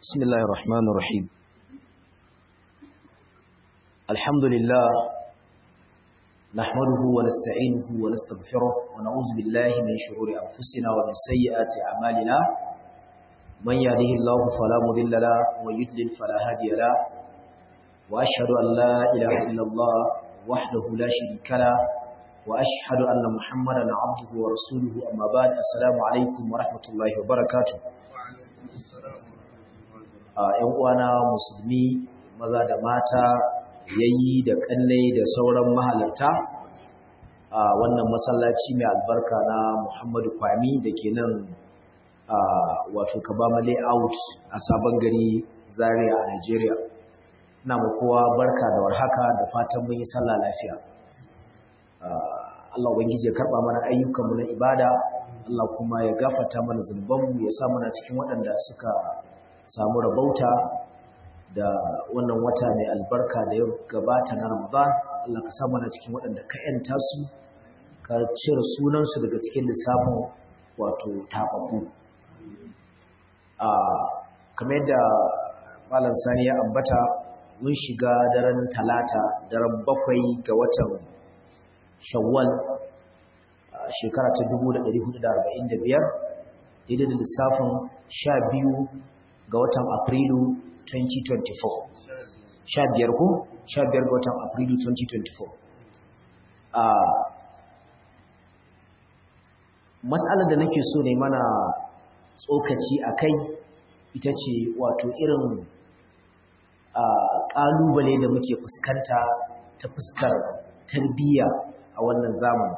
بسم الله الرحمن الرحيم الحمد لله نحمده ونستعينه ونستغفره ونعوذ بالله من شرور أنفسنا ومن سيئات أعمالنا من يهده الله فلا مضل له ومن يضلل فلا هادي له وأشهد أن لا إله إلا الله وحده لا شريك له وأشهد أن محمدا عبده ورسوله أما بعد السلام عليكم ورحمة الله وبركاته ‘yan uwana musulmi maza da mata yayi da kallai da sauran mahalarta a wannan masallaci mai albarka na Muhammadu Kwami da ke nan wato Kabama layout a sabon gari Zaria a Nigeria. Ina mu kowa barka da warhaka da fatan mun yi sallah lafiya. Allah Ubangiji ya karɓa mana ayyukanmu na ibada, Allah kuma ya gafata mana zunubanmu ya sa mana cikin waɗanda suka samu rabauta da wannan wata mai albarka da ya gabata na Ramadan Allah ka samu na cikin waɗanda ka yanta su ka cire sunansu daga cikin lissafin wato taɓaɓɓu a kamar yadda malam sani ya ambata mun shiga daren talata daren bakwai ga watan shawwal shekara ta 1445 daidai da lissafin sha biyu ga watan Afrilu 2024. Sha biyar ko? Sha biyar ga watan Afrilu 2024. A matsalar da nake so ne mana tsokaci a kai ita ce wato irin ƙalubale da muke fuskanta ta fuskar tarbiyya a wannan zamani.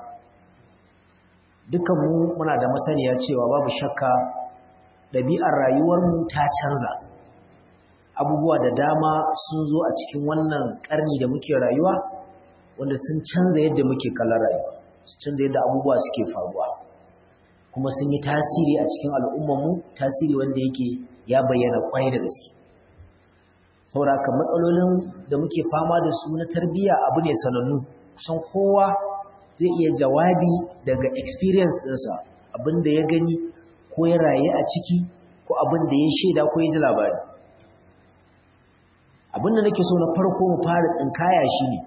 Dukanmu muna da masaniya cewa babu shakka ɗabi'ar rayuwarmu ta canza abubuwa da dama sun zo a cikin wannan ƙarni da muke rayuwa wanda sun canza yadda muke kallon rayuwa sun canza yadda abubuwa suke faruwa kuma sun yi tasiri a cikin al'ummarmu tasiri wanda yake ya bayyana ƙwai da gaske sauraka matsalolin da muke fama da su na tarbiyya abu ne sanannu kusan kowa zai iya jawabi daga experience ɗinsa abin da ya gani ko ya raye a ciki ko abin da ya shaida ko ya ji labari abin da nake so na farko mu fara tsinkaya shi ne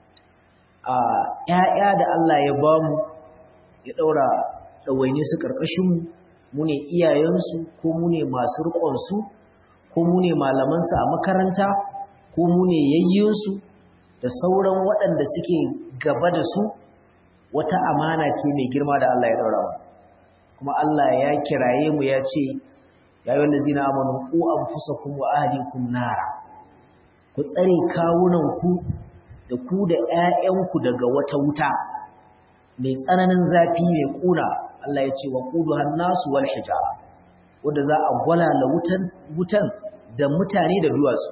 a ƴaƴa da Allah ya ba mu ya ɗaura ɗawaine su ƙarƙashinmu mu ne iyayensu ko mu ne masu riƙonsu ko mu ne malamansu a makaranta ko mu ne yayyinsu da sauran waɗanda suke gaba da su wata amana ce mai girma da Allah ya ɗaura mu kuma Allah ya kiraye mu ya ce ya yi wanda zina amonu ku an fusa kuma ahalikum nara ku tsare kawunanku da ku da ‘ya'yanku daga wata wuta mai tsananin zafi mai ƙuna Allah ya ce wa ƙudu hannasu wal hijara wadda za a gwalala wutan da mutane da duwatsu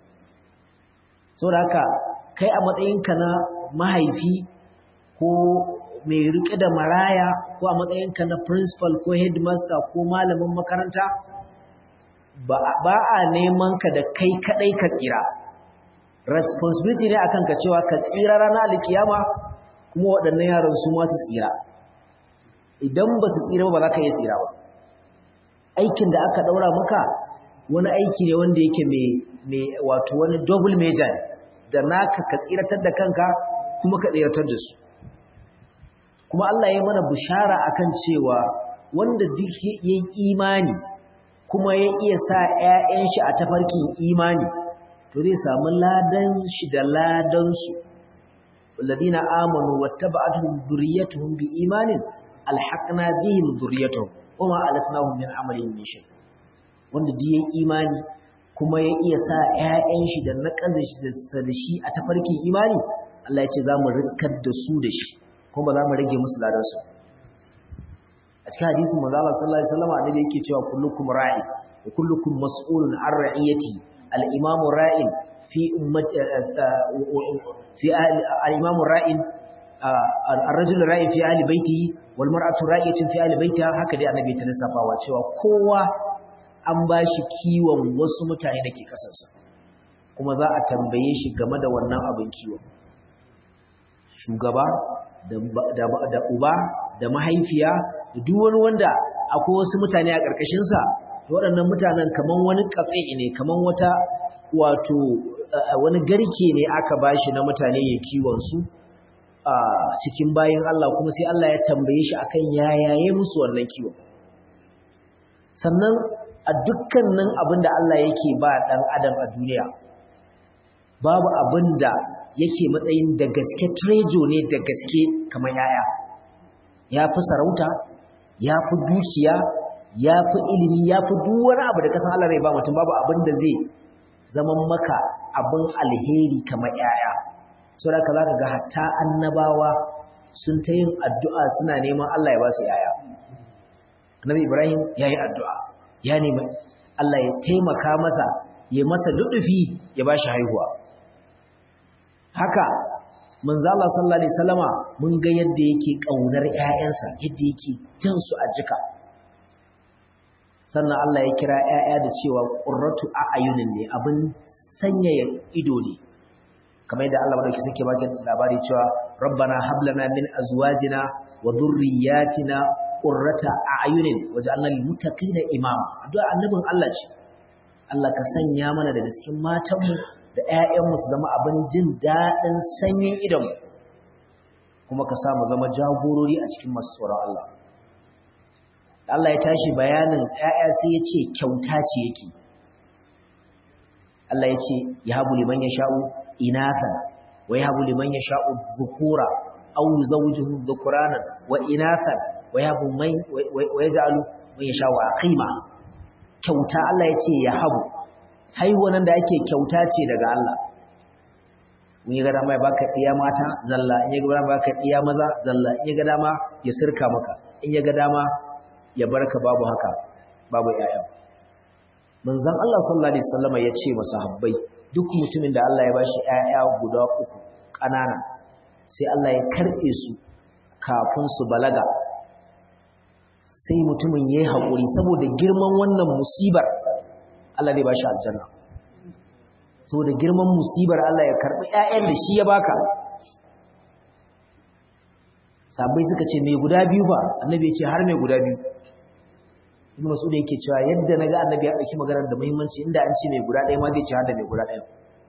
sau da haka kai a matsayinka na mahaifi ko mai riƙe da maraya ko a matsayinka na principal ko headmaster ko malamin makaranta ba a neman ka da kai kadai ka tsira responsibility ne akan ka cewa ka tsira ranar alkiyama kuma waɗannan yaran su ma su tsira idan ba su tsira ba za ka iya tsira ba aikin da aka ɗaura maka wani aiki ne wanda yake mai wato wani double major da naka ka tsiratar da kanka kuma ka tsiratar da su kuma Allah ya mana bishara akan cewa wanda duk yayi imani kuma ya iya sa ƴaƴan shi a tafarkin imani to zai samu ladan shi da ladan su walladina amanu wattaba'atuhum dhurriyyatuhum biimanin alhaqna bihim dhurriyyatuhum wama alatnahum min amalin min shay wanda duk yayi imani kuma ya iya sa ƴaƴan shi da naƙazin shi da shi a tafarkin imani Allah ya ce za mu riskar da su da shi kuma ba za mu rage musu ladansu a cikin hadisin manzo Allah sallallahu alaihi wasallam annabi yake cewa kullukum ra'i wa kullukum mas'ulun an ra'iyati al-imamu ra'in fi ummati fi al-imamu ra'in ar-rajulu ra'in fi ahli baitihi wal mar'atu ra'iyatun fi ahli baitiha haka dai annabi ta lissafawa cewa kowa an bashi kiwon wasu mutane da ke kasarsa kuma za a tambaye shi game da wannan abin kiwon shugaba da uba da mahaifiya da duk wani wanda akwai wasu mutane a ƙarƙashinsa waɗannan mutanen kaman wani katse ne kaman wata wato wani garke ne aka bashi na mutane ya kiwon su a cikin bayin Allah kuma sai Allah ya tambaye shi akan yayaye musu wannan kiwon sannan a dukkanin abin da Allah yake ba ɗan adam a duniya babu abin da yake matsayin da gaske trejo ne da gaske kamar yaya ya fi sarauta ya fi dukiya ya fi ilimi ya fi duk wani abu da kasan Allah rai ba mutum babu abin da zai zaman maka abin alheri kamar yaya sau da ka za ka ga hatta annabawa sun ta yin addu'a suna neman Allah ya ba su yaya annabi ibrahim ya yi addu'a ya nemi Allah ya taimaka masa ya masa dudufi ya ba shi haihuwa haka manzala sallallahu alaihi wasallama mun ga yadda yake kaunar ƴaƴansa yadda yake jin su a jika sannan Allah ya kira ƴaƴa da cewa qurratu a'yunin ne abin sanyaya ido ne kamar yadda Allah madauki suke baki labari cewa rabbana hab lana min azwajina wa dhurriyyatina qurrata a'yunin waj'alna lil muttaqina imama addu'a annabin Allah ce Allah ka sanya mana daga cikin matanmu da ƴaƴanmu su zama abin jin daɗin sanyin idonmu kuma ka samu zama jagorori a cikin masu tsoron Allah Allah ya tashi bayanin ƴaƴa sai ya ce kyauta ce yake Allah ya ce ya habu liman yasha'u inathan wa ya habu liman yasha'u dhukura aw yuzawwijuhu dhukuranan wa inathan wa yabu mai wa yaj'alu man yasha'u aqima kyauta Allah ya ce ya habu haihuwan da ake kyauta ce daga Allah in ya ga dama ya baka iya mata zalla in ya ga dama baka iya maza zalla in ya ga dama ya sirka maka in ya ga dama ya barka babu haka babu yaya manzon Allah sallallahu alaihi wasallam ya ce masahabbai duk mutumin da Allah ya bashi yaya guda uku kanana sai Allah ya karbe su kafin su balaga sai mutumin yayi hakuri saboda girman wannan musibar Allah zai bashi aljanna saboda girman musibar Allah ya karbi ƴaƴan da shi ya baka sabai suka ce mai guda biyu ba annabi ya ce har mai guda biyu ibnu mas'ud yake cewa yadda naga annabi ya dauki maganar da muhimmanci inda an ce mai guda ɗaya ma zai ce har da mai guda ɗaya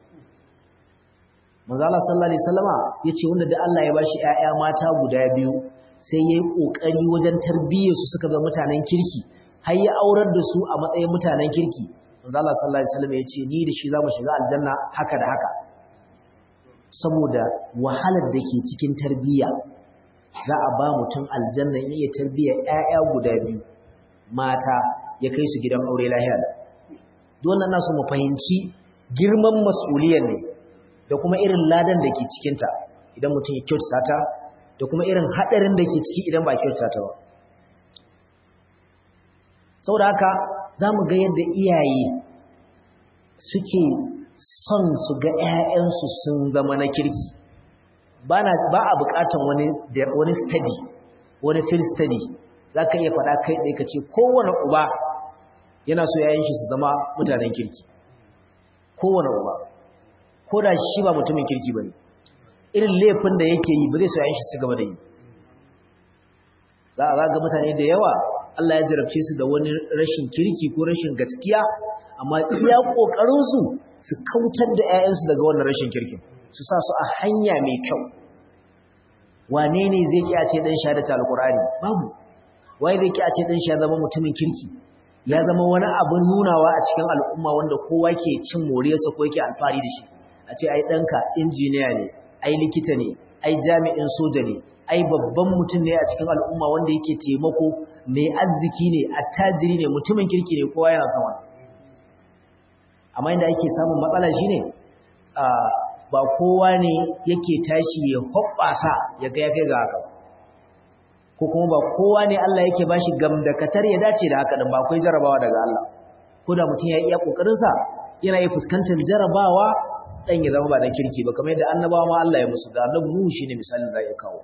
manzo Allah sallallahu alaihi wasallama yace wanda da Allah ya bashi ƴaƴa mata guda biyu sai yayi kokari wajen tarbiyyar su suka zama mutanen kirki har ya aurar da su a matsayin mutanen kirki manzo Allah sallallahu alaihi wasallam yace ni da shi zamu shiga aljanna haka da haka saboda wahalar da ke cikin tarbiyya za a ba mutum aljanna in iya tarbiyyar ƴaƴa guda biyu mata ya kai su gidan aure lahiya dole na su mu fahimci girman mas'uliyar ne da kuma irin ladan da ke cikinta idan mutum ya kyautata ta da kuma irin haɗarin da ke ciki idan ba kyautata ta ba saboda haka za mu ga yadda iyaye suke son su ga 'ya'yansu sun zama na kirki ba a buƙatan wani wani study wani field study za ka iya faɗa kai ɗaya ka ce kowane uba yana so 'ya'yan shi su zama mutanen kirki kowane uba ko da shi ba mutumin kirki ba ne irin laifin da yake yi ba zai so 'ya'yan shi su gaba da yi za a zaga mutane da yawa Allah ya jarabce su da wani rashin kirki ko rashin gaskiya amma iya ƙoƙarinsu su kautar da 'ya'yansu daga wannan rashin kirkin su sa su a hanya mai kyau wane ne zai ki a ce dan sha da alkurani babu wai zai ki a ce dan sha zama mutumin kirki ya zama wani abin nunawa a cikin al'umma wanda kowa ke cin moriyarsa ko yake alfahari da shi a ce ai ɗanka injiniya ne ai likita ne ai jami'in soja ne ai babban mutum ne a cikin al'umma wanda yake taimako mai arziki ne attajiri ne mutumin kirki ne kowa yana son wannan amma inda ake samun matsala shine a ba kowa ne yake tashi ya hoɓɓasa ya ga ya kai ga haka ko kuma ba kowa ne Allah yake bashi gamdakatar ya dace da haka din ba akwai jarabawa daga Allah ko da mutum ya iya kokarin sa yana iya fuskantar jarabawa dan ya zama ba dan kirki ba kamar yadda annabawa ma Allah ya musu da annabi Nuhu shine misalin da ya kawo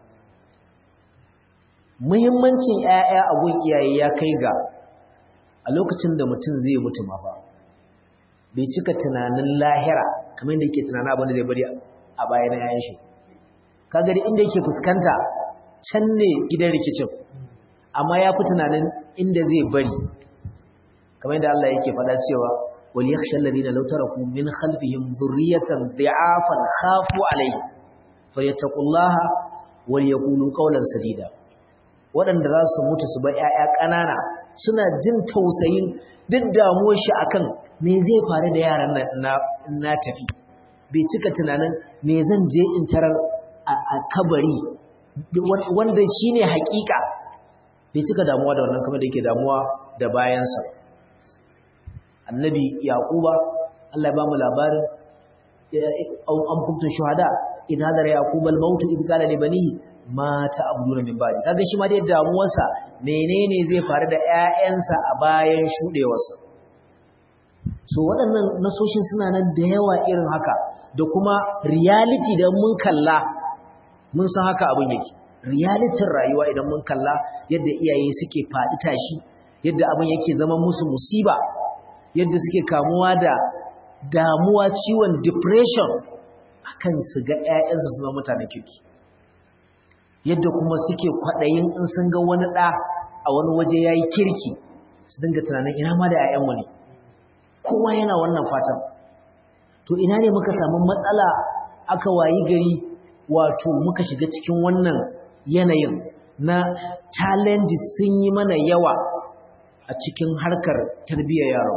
muhimmancin ƴaƴa a gun iyaye ya kai ga a lokacin da mutum zai mutu ma ba bai cika tunanin lahira kamar da yake tunanin abin da zai bari a bayan yayin shi kaga da inda yake fuskanta can ne gidan rikicin amma ya fi tunanin inda zai bari kamar yadda Allah yake faɗa cewa wal yakhsha alladhina law taraku min khalfihim dhurriyatan dhi'afan khafu alayhi falyattaqullaha wal yaqulu qawlan sadida waɗanda za su mutu su bar ƴaƴa ƙanana suna jin tausayin duk damuwar shi akan me zai faru da yaran na na tafi bai cika tunanin me zan je in tarar a kabari wanda shine hakika bai cika damuwa da wannan kamar da yake damuwa da bayansa annabi yaquba Allah ya bamu labarin am kuntum shuhada in hadara yaquba al-maut id qala li banihi ma ta'buduna min ba'di kaga shi ma dai damuwarsa menene zai faru da ƴaƴansa a bayan shudewarsa so waɗannan nasoshin suna nan da yawa irin haka da kuma reality da mun kalla mun san haka abin yake realitin rayuwa idan mun kalla yadda iyaye suke faɗi tashi yadda abin yake zama musu musiba yadda suke kamuwa da damuwa ciwon depression akan su ga ƴaƴansu su zama mutanen kirki yadda kuma suke kwaɗayin in sun ga wani ɗa a wani waje ya yi kirki su dinga tunanin ina ma da ƴaƴanmu ne kowa yana wannan fatan to ina ne muka samu matsala aka wayi gari wato muka shiga cikin wannan yanayin na challenges sun yi mana yawa a cikin harkar tarbiyyar yaron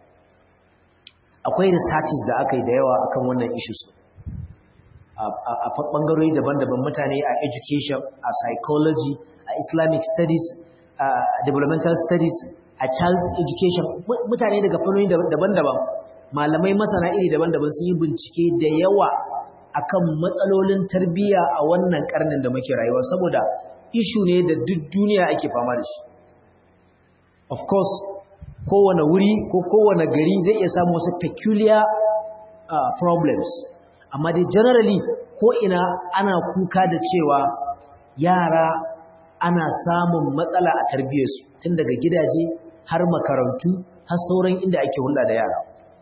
akwai researches da aka yi da yawa akan wannan issues a ɓangarori daban-daban mutane a education a psychology a islamic studies a developmental studies a child education mutane daga fannoni daban-daban malamai masana iri daban-daban sun yi bincike da yawa akan matsalolin tarbiyya a wannan karnin da muke rayuwa saboda ishu ne da duk duniya ake fama da shi of course kowane wuri ko kowane gari zai iya samu wasu peculiar uh, problems amma dai generally ko ina ana kuka da cewa yara ana samun matsala a tarbiyyarsu tun daga gidaje har makarantu har sauran inda ake hulɗa da yara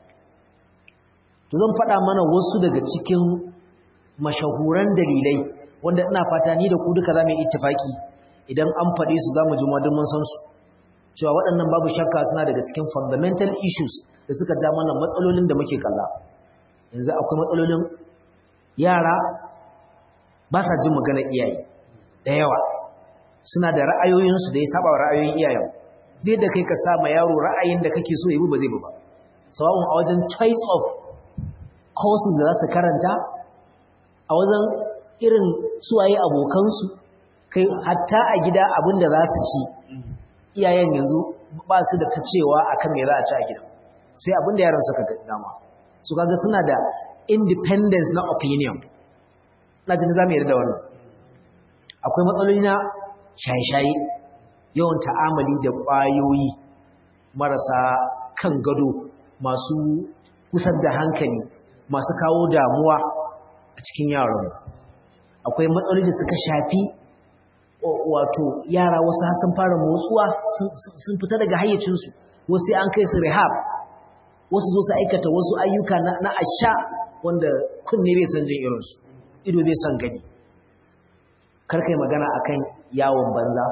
to zan faɗa mana wasu daga cikin mashahuran dalilai wanda ina fata ni da ku duka za mu yi ittifaki idan an faɗe su za mu ji madin mun san su cewa waɗannan babu shakka suna daga cikin fundamental issues da suka ja mana matsalolin da muke kalla yanzu akwai matsalolin yara ba sa jin magana iyaye da yawa suna da ra'ayoyinsu da ya saba wa ra'ayoyin iyayen dai da kai ka sa ma yaro ra'ayin da kake so ya bi ba zai bi ba sawa'un a wajen choice of courses da za su karanta a wajen irin suwaye abokansu kai hatta a gida abin da za su ci iyayen yanzu ba su da ta cewa akan me za a ci a gida sai abin da yaran suka ga dama su kaga suna da independence na opinion na jini za mu yarda da wannan akwai matsaloli na shaye-shaye yawan ta'amali da ƙwayoyi marasa kan gado masu kusar da hankali masu kawo damuwa a cikin yaran akwai matsaloli da suka shafi wato yara wasu sun fara motsuwa sun fita daga hayyacinsu wasu an kai su rehab wasu zo su aikata wasu ayyuka na asha wanda kunne bai san jin irinsu ido bai san gani karkai magana akan yawon banza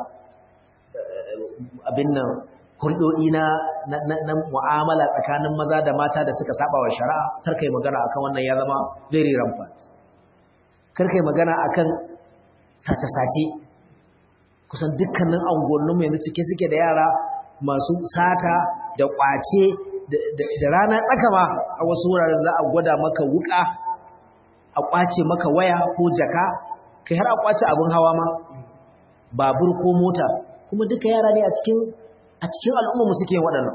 abin nan hulɗoɗi na na mu'amala tsakanin maza da mata da suka saba wa shari'a karkai magana akan wannan ya zama very rampant karkai magana akan sace-sace kusan dukkanin angonninmu yanzu cike suke da yara masu sata da kwace da rana tsaka ma a wasu wuraren za a gwada maka wuka a kwace maka waya ko jaka kai har a kwace abin hawa ma babur ko mota kuma duka yara ne a cikin a cikin al'umma mu suke waɗannan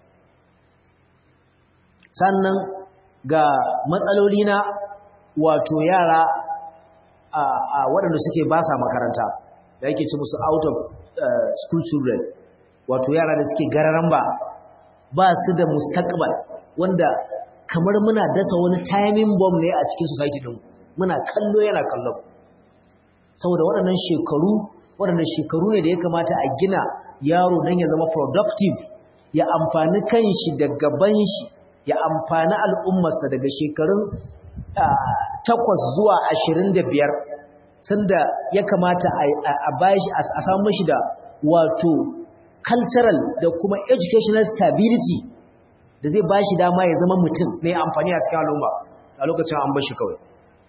sannan ga matsaloli na wato yara a waɗanda suke ba sa makaranta da yake ci musu out of school children wato yara da suke gararan ba ba su da mustaqbal wanda kamar muna dasa wani timing bomb ne a cikin society din muna kallo yana kallon saboda waɗannan shekaru waɗannan shekaru ne da ya kamata a gina yaro don ya zama productive ya amfani kanshi da gaban shi ya amfani al'ummarsa daga shekarun takwas zuwa ashirin da biyar sanda ya kamata a bashi a samu mashi da wato cultural da kuma educational stability da zai ba shi dama ya zama mutum mai amfani a cikin al'umma a lokacin an bashi kawai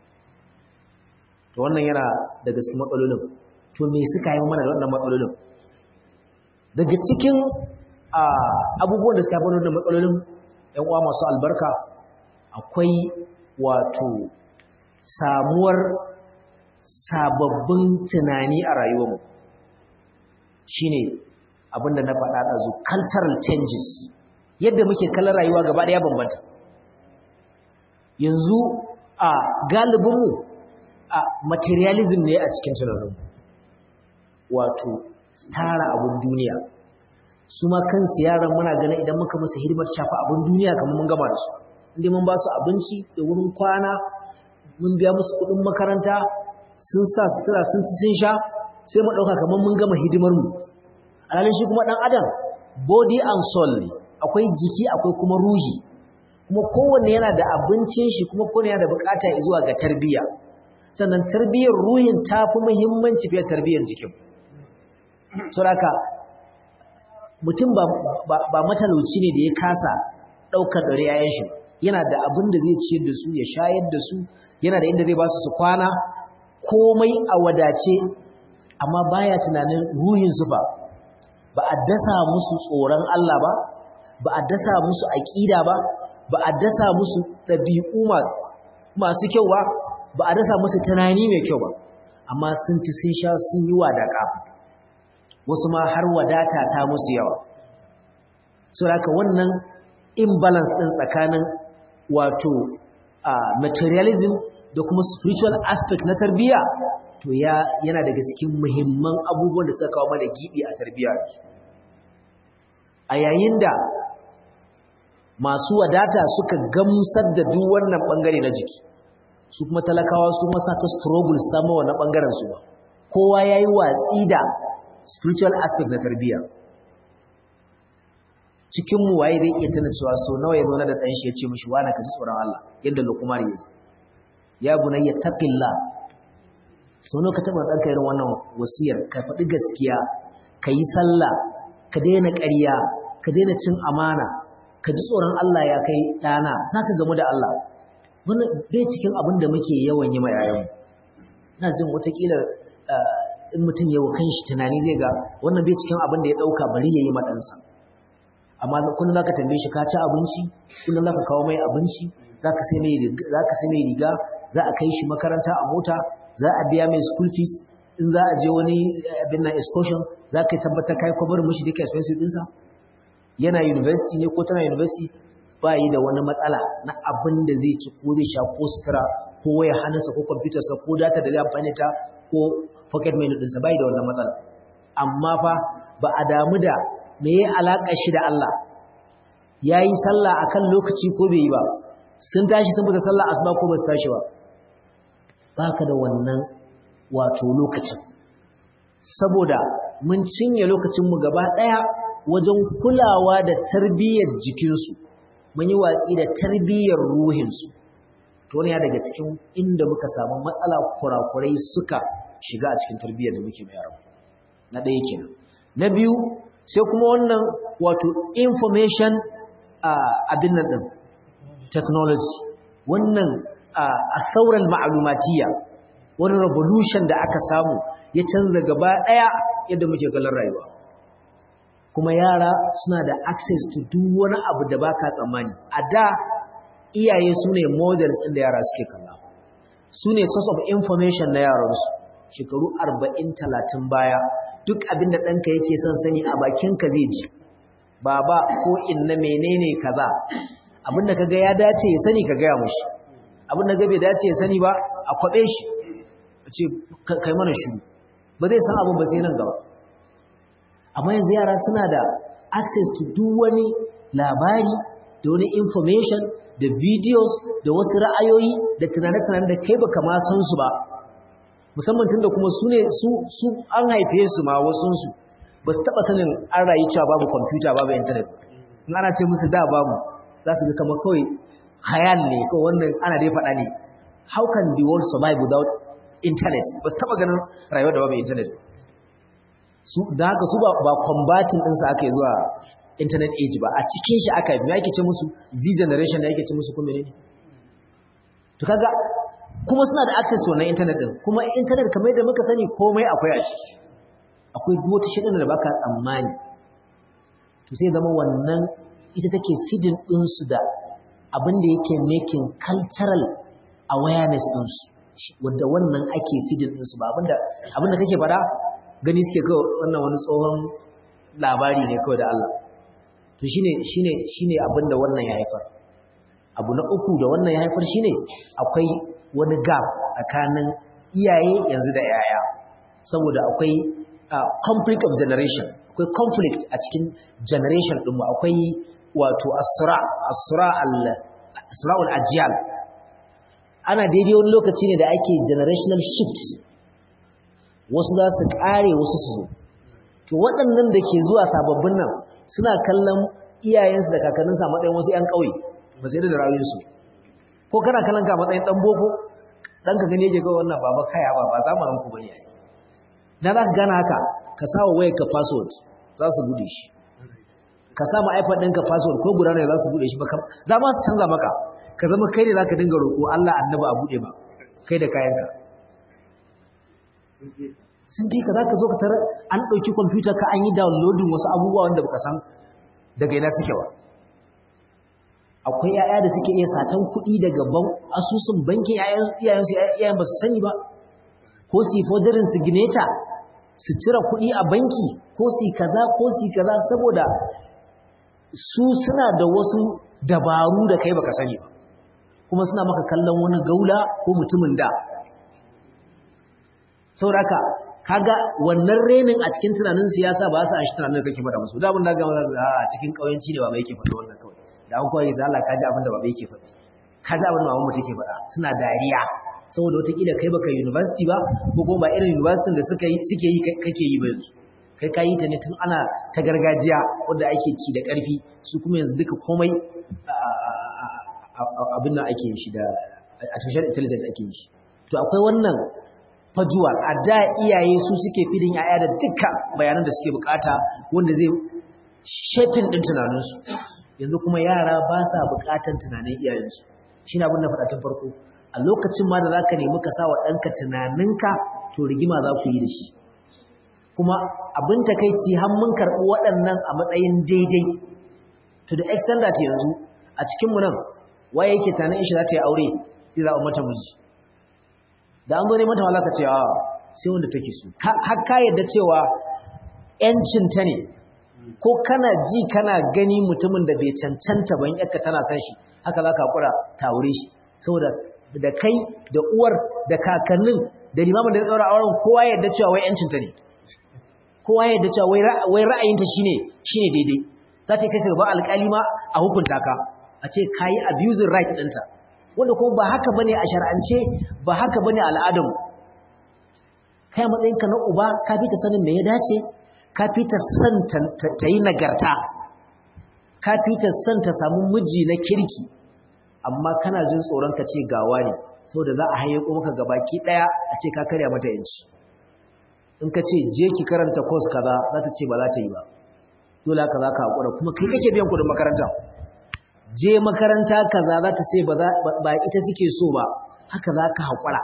to wannan yana daga cikin matsalolin to me suka yi mana da wannan matsalolin daga cikin abubuwan da suka haifar da matsalolin ‘yan uwa masu albarka akwai wato samuwar sababbin tunani a rayuwarmu shi ne abinda na faɗa ɗazu cultural changes yadda muke kallon rayuwa gaba ɗaya bambanta yanzu a galibinmu a materialism ne a cikin tunaninmu wato tara abin duniya su ma kansu yaran muna ganin idan muka musu hidimar shafa abin duniya kamar mun gama da su inda mun ba su abinci da wurin kwana mun biya musu kuɗin makaranta sun sa sutura sun ci sun sha sai mu ɗauka kamar mun gama hidimar mu alhalin shi kuma ɗan adam body and soul ne akwai jiki akwai kuma ruhi kuma kowanne yana da abincin shi kuma kowanne yana da bukata zuwa ga tarbiyya sannan tarbiyyar ruhin ta fi muhimmanci fiye da tarbiyyar jikin saboda mutum ba matalauci ne da ya kasa ɗaukar ɗari yayan shi yana da abin da zai ciyar da su ya shayar da su yana da inda zai ba su su kwana komai a wadace amma baya tunanin ruhin su ba ba a dasa musu tsoron Allah ba ba a dasa musu aƙida ba ba a dasa musu ɗabi'u masu kyau ba ba a dasa musu tunani mai kyau ba amma sun ci sun sha sun yi wadaka wasu ma har wadata ta musu yawa so haka wannan imbalance ɗin tsakanin wato materialism da kuma spiritual aspect na tarbiyya to ya yana daga cikin muhimman abubuwan da suka kawo mana gibi a tarbiyya a yayin da masu wadata suka gamsar da duk wannan bangare na jiki su kuma talakawa su masa ta struggle sama wannan bangaren su ba kowa yayi watsi da spiritual aspect na tarbiyya cikin mu waye zai iya tana cewa so nawa ya zo na da dan shi ya ce mishi wani ka ji tsoron Allah yadda Luqman ya ya bunayya taqillah so nawa ka taba danka irin wannan wasiyar ka faɗi gaskiya ka yi sallah ka daina ƙarya ka daina cin amana ka ji tsoron Allah ya kai ɗana za ka gamu da Allah wani bai cikin abin da muke yawan yi ma yayanmu na jin watakila in mutum yawa kan shi tunani zai ga wannan bai cikin abin da ya ɗauka bari ya yi ma ɗansa amma kullum za ka tambaye shi ka ci abinci kullum za ka kawo mai abinci za ka sai mai riga za a kai shi makaranta a mota za a biya mai school fees in za a je wani abin na excursion za ka tabbatar kai kwabar mushi duka expensive ɗinsa yana university ne ko tana university ba yi da wani matsala na abin da zai ci ko zai sha ko sutura ko waya hannunsa ko kwamfutarsa ko data da zai amfani ta ko pocket menu ɗinsa ba yi da wannan matsala amma fa ba a damu da me ya alaƙa shi da Allah ya yi sallah a kan lokaci ko bai yi ba sun tashi sun fita sallah asuba ko ba su tashi ba ba ka da wannan wato lokacin saboda mun cinye lokacinmu gaba ɗaya wajen kulawa da tarbiyyar jikinsu mun yi watsi da tarbiyyar ruhinsu to ne daga cikin inda muka samu matsala kurakurai suka shiga a cikin tarbiyyar da muke bayar na ɗaya kenan na biyu sai kuma wannan wato information abin nan ɗin technology wannan a sauran ma'alumatiya wani revolution da aka samu ya canza gaba ɗaya yadda muke galar rayuwa kuma yara suna da access to duk wani abu da baka tsammani a da iyaye su ne models ɗin da yara suke kalla su ne source of information na yaransu shekaru arba'in talatin baya duk abin da ɗanka yake son sani a bakinka zai ji baba ko inna menene kaza abin da kaga ya dace ya sani ka gaya mushi abin da bai dace ya sani ba a kwaɓe shi a ce kai mana shiru ba zai san abin ba sai nan gaba amma yanzu yara suna da access to duk wani labari da wani information da videos da wasu ra'ayoyi da tunane-tunane da kai baka ma san su ba musamman tun da kuma su ne su an haife su ma wasunsu ba su taɓa sanin an rayu cewa babu kwamfuta babu intanet in ana ce musu da babu za su ga kama kawai hayal ne kawai wannan ana dai faɗa ne how can the world survive without internet ba su taɓa ganin rayuwar da babu internet su da haka su ba ba combating din sa aka yi zuwa internet age ba a cikin shi aka yi yake ce musu z generation da yake ce musu kuma ne to kaga kuma suna da access to wannan internet din kuma internet kamar yadda muka sani komai akwai a ciki akwai duk wata shirin da baka tsammani to sai zama wannan ita take feeding din su da abin da yake making cultural awareness din su wanda wannan ake feeding din su ba abinda abinda kake fada gani suke kawai wannan wani tsohon labari ne kawai da Allah to shine shine shine abinda wannan ya haifar abu na uku da wannan ya haifar shine akwai wani gap tsakanin iyaye yanzu da yaya saboda akwai conflict of generation akwai conflict a cikin generation ɗinmu akwai wato asra asra al asra'ul ajyal ana daidai wani lokaci ne da ake generational shift wasu za su ƙare wasu su zo to waɗannan da ke zuwa sababbin nan suna kallon iyayensu da kakanninsu a matsayin wasu 'yan ƙauye ba sai da rayuwarsu ko kana kallon ka matsayin ɗan boko ɗan ka gani yake kawai wannan baba kaya ba ba zamanin ku bane na za ka gana haka ka sa wa wayar ka password za su bude shi ka sa ma iPad ɗinka password ko guda ne za su bude shi ba za ma su canza maka ka zama kai ne za ka dinga roƙo Allah annaba a bude ba kai da kayanka sun fi ka za ka zo ka tara an ɗauki kwamfuta ka an yi downloading wasu abubuwa wanda baka san daga ina suke ba akwai yaya da suke iya satan kuɗi daga asusun bankin iyayensu iyayen ba su sani ba ko su yi fojarin signature su cire kuɗi a banki ko su yi kaza ko su yi kaza saboda su suna da wasu dabaru da kai baka sani ba kuma suna maka kallon wani gaula ko mutumin da sauraka kaga wannan renin a cikin tunanin siyasa ba su a shi tunanin kake faɗa musu da abin da gama za a cikin ƙauyenci ne ba mai ke faɗa wannan kawai da an kawai sai Allah kaji abin da ba mai ke faɗi kaji abin da mamu take faɗa suna dariya saboda wataƙila kai baka university ba ko kuma ba irin university da suka yi suke yi kake yi ba yanzu kai ka yi ta ne tun ana ta gargajiya wanda ake ci da ƙarfi su kuma yanzu duka komai abin nan ake shi da artificial intelligence ake yi to akwai wannan fajuwa a da iyaye su suke fidin yaya da duka bayanan da suke bukata wanda zai shafin din tunaninsu yanzu kuma yara ba sa bukatan tunanin iyayensu shi na abin da faɗa tun farko a lokacin ma da za ka nemi ka sa wa ɗanka tunaninka to rigima za ku yi da shi kuma abin takaici har mun karɓi waɗannan a matsayin daidai to the extent that yanzu a cikinmu nan waye yake tunanin shi za ta yi aure zai zaɓa mata miji da an zo ne mata malaka cewa sai wanda take so har ka yadda cewa ‘yancinta ne ko kana ji kana gani mutumin da bai cancanta ban yakka tana san shi haka za ka haƙura ta aure shi saboda da kai da uwar da kakannin da limamin da ya tsara auren kowa yadda cewa wai ‘yancinta ne kowa yadda cewa wai ra'ayinta shine shine daidai za ta yi kai gaba alƙali ma a hukunta ka a ce ka yi abusing right ɗinta wanda kuma ba haka bane a shar'ance ba haka bane al'adamu kai matsayinka na uba ka fi ta sanin me ya dace ka fi ta san ta yi nagarta ka fi ta san ta samu miji na kirki amma kana jin tsoron ka ce gawa ne saboda za a hayyako maka gabaki daya a ce ka karya mata yanci in ka ce je ki karanta course kaza za ta ce ba za ta yi ba dole haka za ka haƙura kuma kai kake biyan kuɗin makaranta je makaranta kaza za ta ce ba ita suke so ba haka za ka haƙura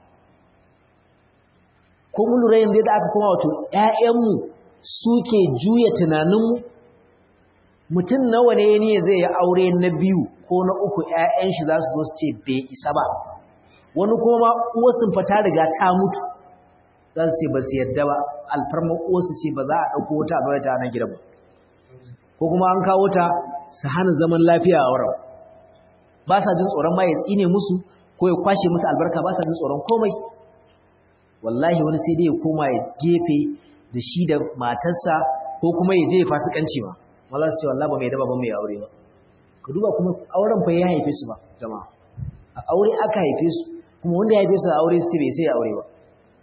ko mun lura yanzu da aka kuma wato ‘ya'yanmu suke juya tunaninmu mutum nawa ne ne zai yi aure na biyu ko na uku ‘ya'yan shi za su zo su ce bai isa ba wani kuma uwarsun fata riga ta mutu za su ce ba su yadda ba alfarmar uwarsu ce ba za a ɗauko wata a ta nan gida ba ko kuma an kawo ta su hana zaman lafiya a wurin ba sa jin tsoron ma ya tsine musu ko ya kwashe musu albarka ba sa jin tsoron komai wallahi wani sai dai ya koma ya gefe da shi da matarsa ko kuma ya je ya fasikanci ma wala su ce wallahi ba mai daba ba mai aure ba ka duba kuma auren fa ya haife su ba jama'a a aure aka haife su kuma wanda ya haife su a aure su bai sai aure ba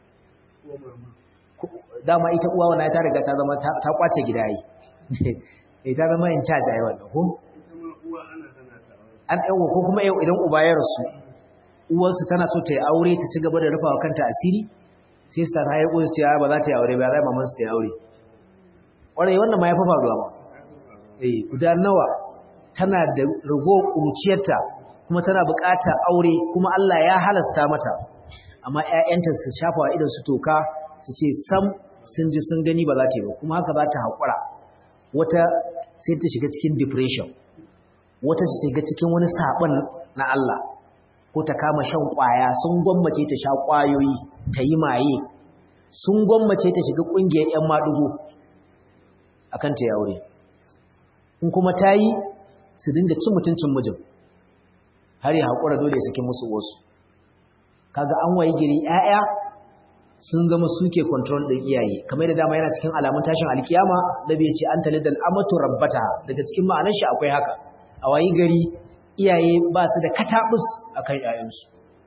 dama ita uwa wannan ta riga ta zama ta kwace gida yi eh ta zama in charge ai wannan ko an yawa ko kuma idan uba ya rasu uwarsu tana so ta yi aure ta ci gaba da rufawa kanta asiri sai su ta haye ko su ce ba za ta yi aure ba zai maman su ta yi aure ƙwarai wannan ma ya fafa ruwa ma eh guda nawa tana da rago ƙuruciyarta kuma tana buƙatar aure kuma Allah ya halasta mata amma ƴaƴanta su shafa wa idan su toka su ce sam sun ji sun gani ba za ta yi ba kuma haka za ta haƙura wata sai ta shiga cikin depression wata ta shiga cikin wani saɓon na Allah ko ta kama shan ƙwaya sun gwammace ta sha ƙwayoyi ta yi maye sun gwammace ta shiga ƙungiyar 'yan maɗugo a kan ta aure in kuma ta yi su dinga cin mutuncin mijin har ya haƙura dole ya saki musu wasu kaga an waye giri 'ya'ya sun zama suke control ɗin iyaye kamar da dama yana cikin alamun tashin alkiyama da bai ce an talidal amatu rabbata daga cikin ma'anar shi akwai haka a wayi gari iyaye ba su da katabus akan ƴaƴansu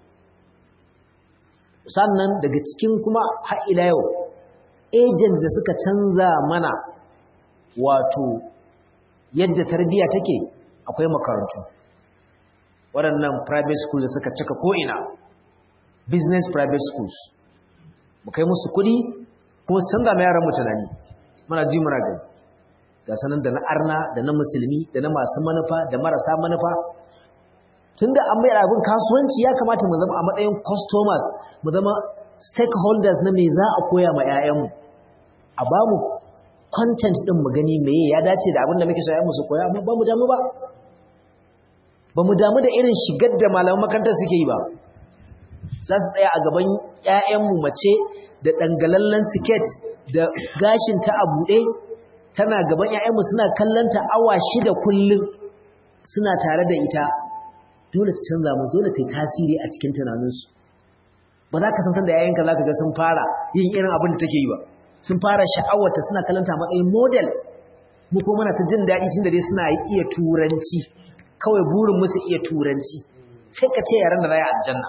sannan daga cikin kuma har ila yau agents da suka canza mana wato yadda tarbiyya take akwai makarantu waɗannan private schools da suka cika ko'ina business private schools mu kai musu kuɗi kuma su canza mai yaran tunani muna ji muna gani ga sanan da na arna da na musulmi da na masu manufa da marasa manufa tunda an mai abin kasuwanci ya kamata mu zama a matsayin customers mu zama stakeholders na me za a koya ma 'ya'yanmu a ba mu content din mu gani meye ya dace da abin da muke so mu su koya amma ba mu damu ba ba mu damu da irin shigar da malaman makarantar suke yi ba za su tsaya a gaban 'ya'yanmu mace da dangalallen siket da gashin ta a buɗe tana gaban 'ya'yanmu suna kallanta awa shida kullum suna tare da ita dole ta canza musu dole ta yi tasiri a cikin tunaninsu ba za ka san san da yayanka za ka ga sun fara yin irin abin da take yi ba sun fara sha'awarta suna kalanta matsayin model mu ko muna ta jin daɗi tun da dai suna iya turanci kawai burin musu iya turanci sai ka ce yaran da za a aljanna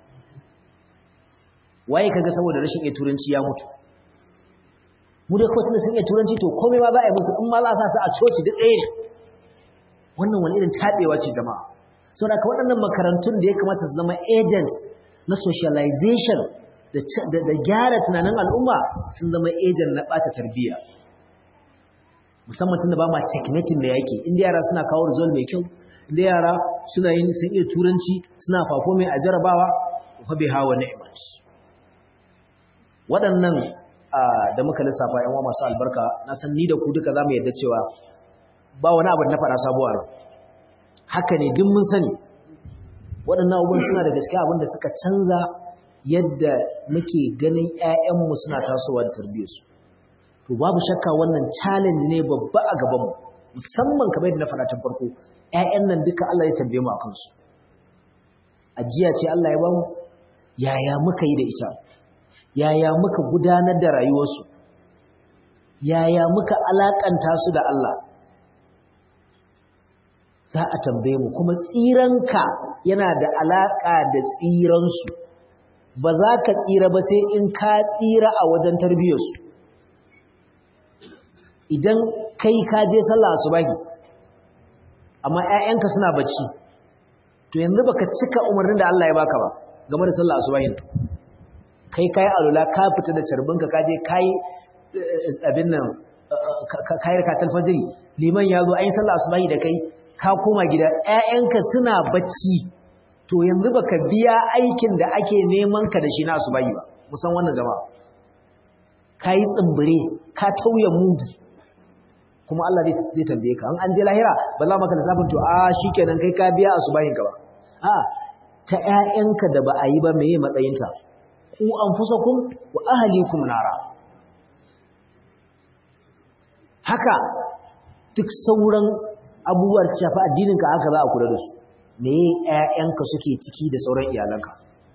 waye kaga saboda rashin iya turanci ya mutu mu dai kawai tunda sun iya turanci to komai ma za a yi musu in ma za a sa su a coci duk ɗaya ne wannan wani irin taɓewa ce jama'a sau da waɗannan makarantun da ya kamata su zama agent na socialization da gyara tunanin al'umma sun zama agent na ɓata tarbiyya musamman tun da ba ma checkmating da yake inda yara suna kawo result mai kyau inda yara suna yin sun iya turanci suna fafo mai a jarabawa fa bai hawa ni'mat waɗannan da muka lissafa yan masu albarka na san ni da ku duka za mu yadda cewa ba wani abu na faɗa sabuwa haka ne duk mun sani waɗannan abubuwan suna da gaske abin da suka canza yadda muke ganin 'ya'yanmu suna tasowa da tarbiyyarsu to babu shakka wannan challenge ne babba a gabanmu musamman kamar yadda na faɗa tun farko 'ya'yan nan duka Allah ya tambaye mu a kansu ajiya ce Allah ya bamu yaya muka yi da ita yaya muka gudanar da rayuwarsu yaya muka alakanta su da Allah za a tambaye mu kuma tsiranka yana da alaƙa da tsiransu ba za ka tsira ba sai in ka tsira a wajen tarbiyyarsu idan kai ka je sallah asubahi amma ƴaƴanka suna bacci to yanzu baka cika umarnin da Allah ya baka ba game da sallah asubahi kai kai alula ka fita da carbinka ka je kai abin nan kai rakatul fajr liman ya zo ayi sallah asubahi da kai ka koma gida ƴaƴanka suna bacci to yanzu baka biya aikin da ake neman ka da shi na asubahi ba musan wannan jama'a kai tsimbire ka tauye mudu kuma Allah zai tambaye ka an je lahira ba za maka lissafin to a shikenan kai ka biya asubahin ka ba a ta ƴaƴanka da ba a yi ba meye matsayinta ku anfusakum wa ahlikum nara haka duk sauran abubuwa da shafi addininka haka za a kula da su me ƴaƴanka suke ciki da sauran iyalanka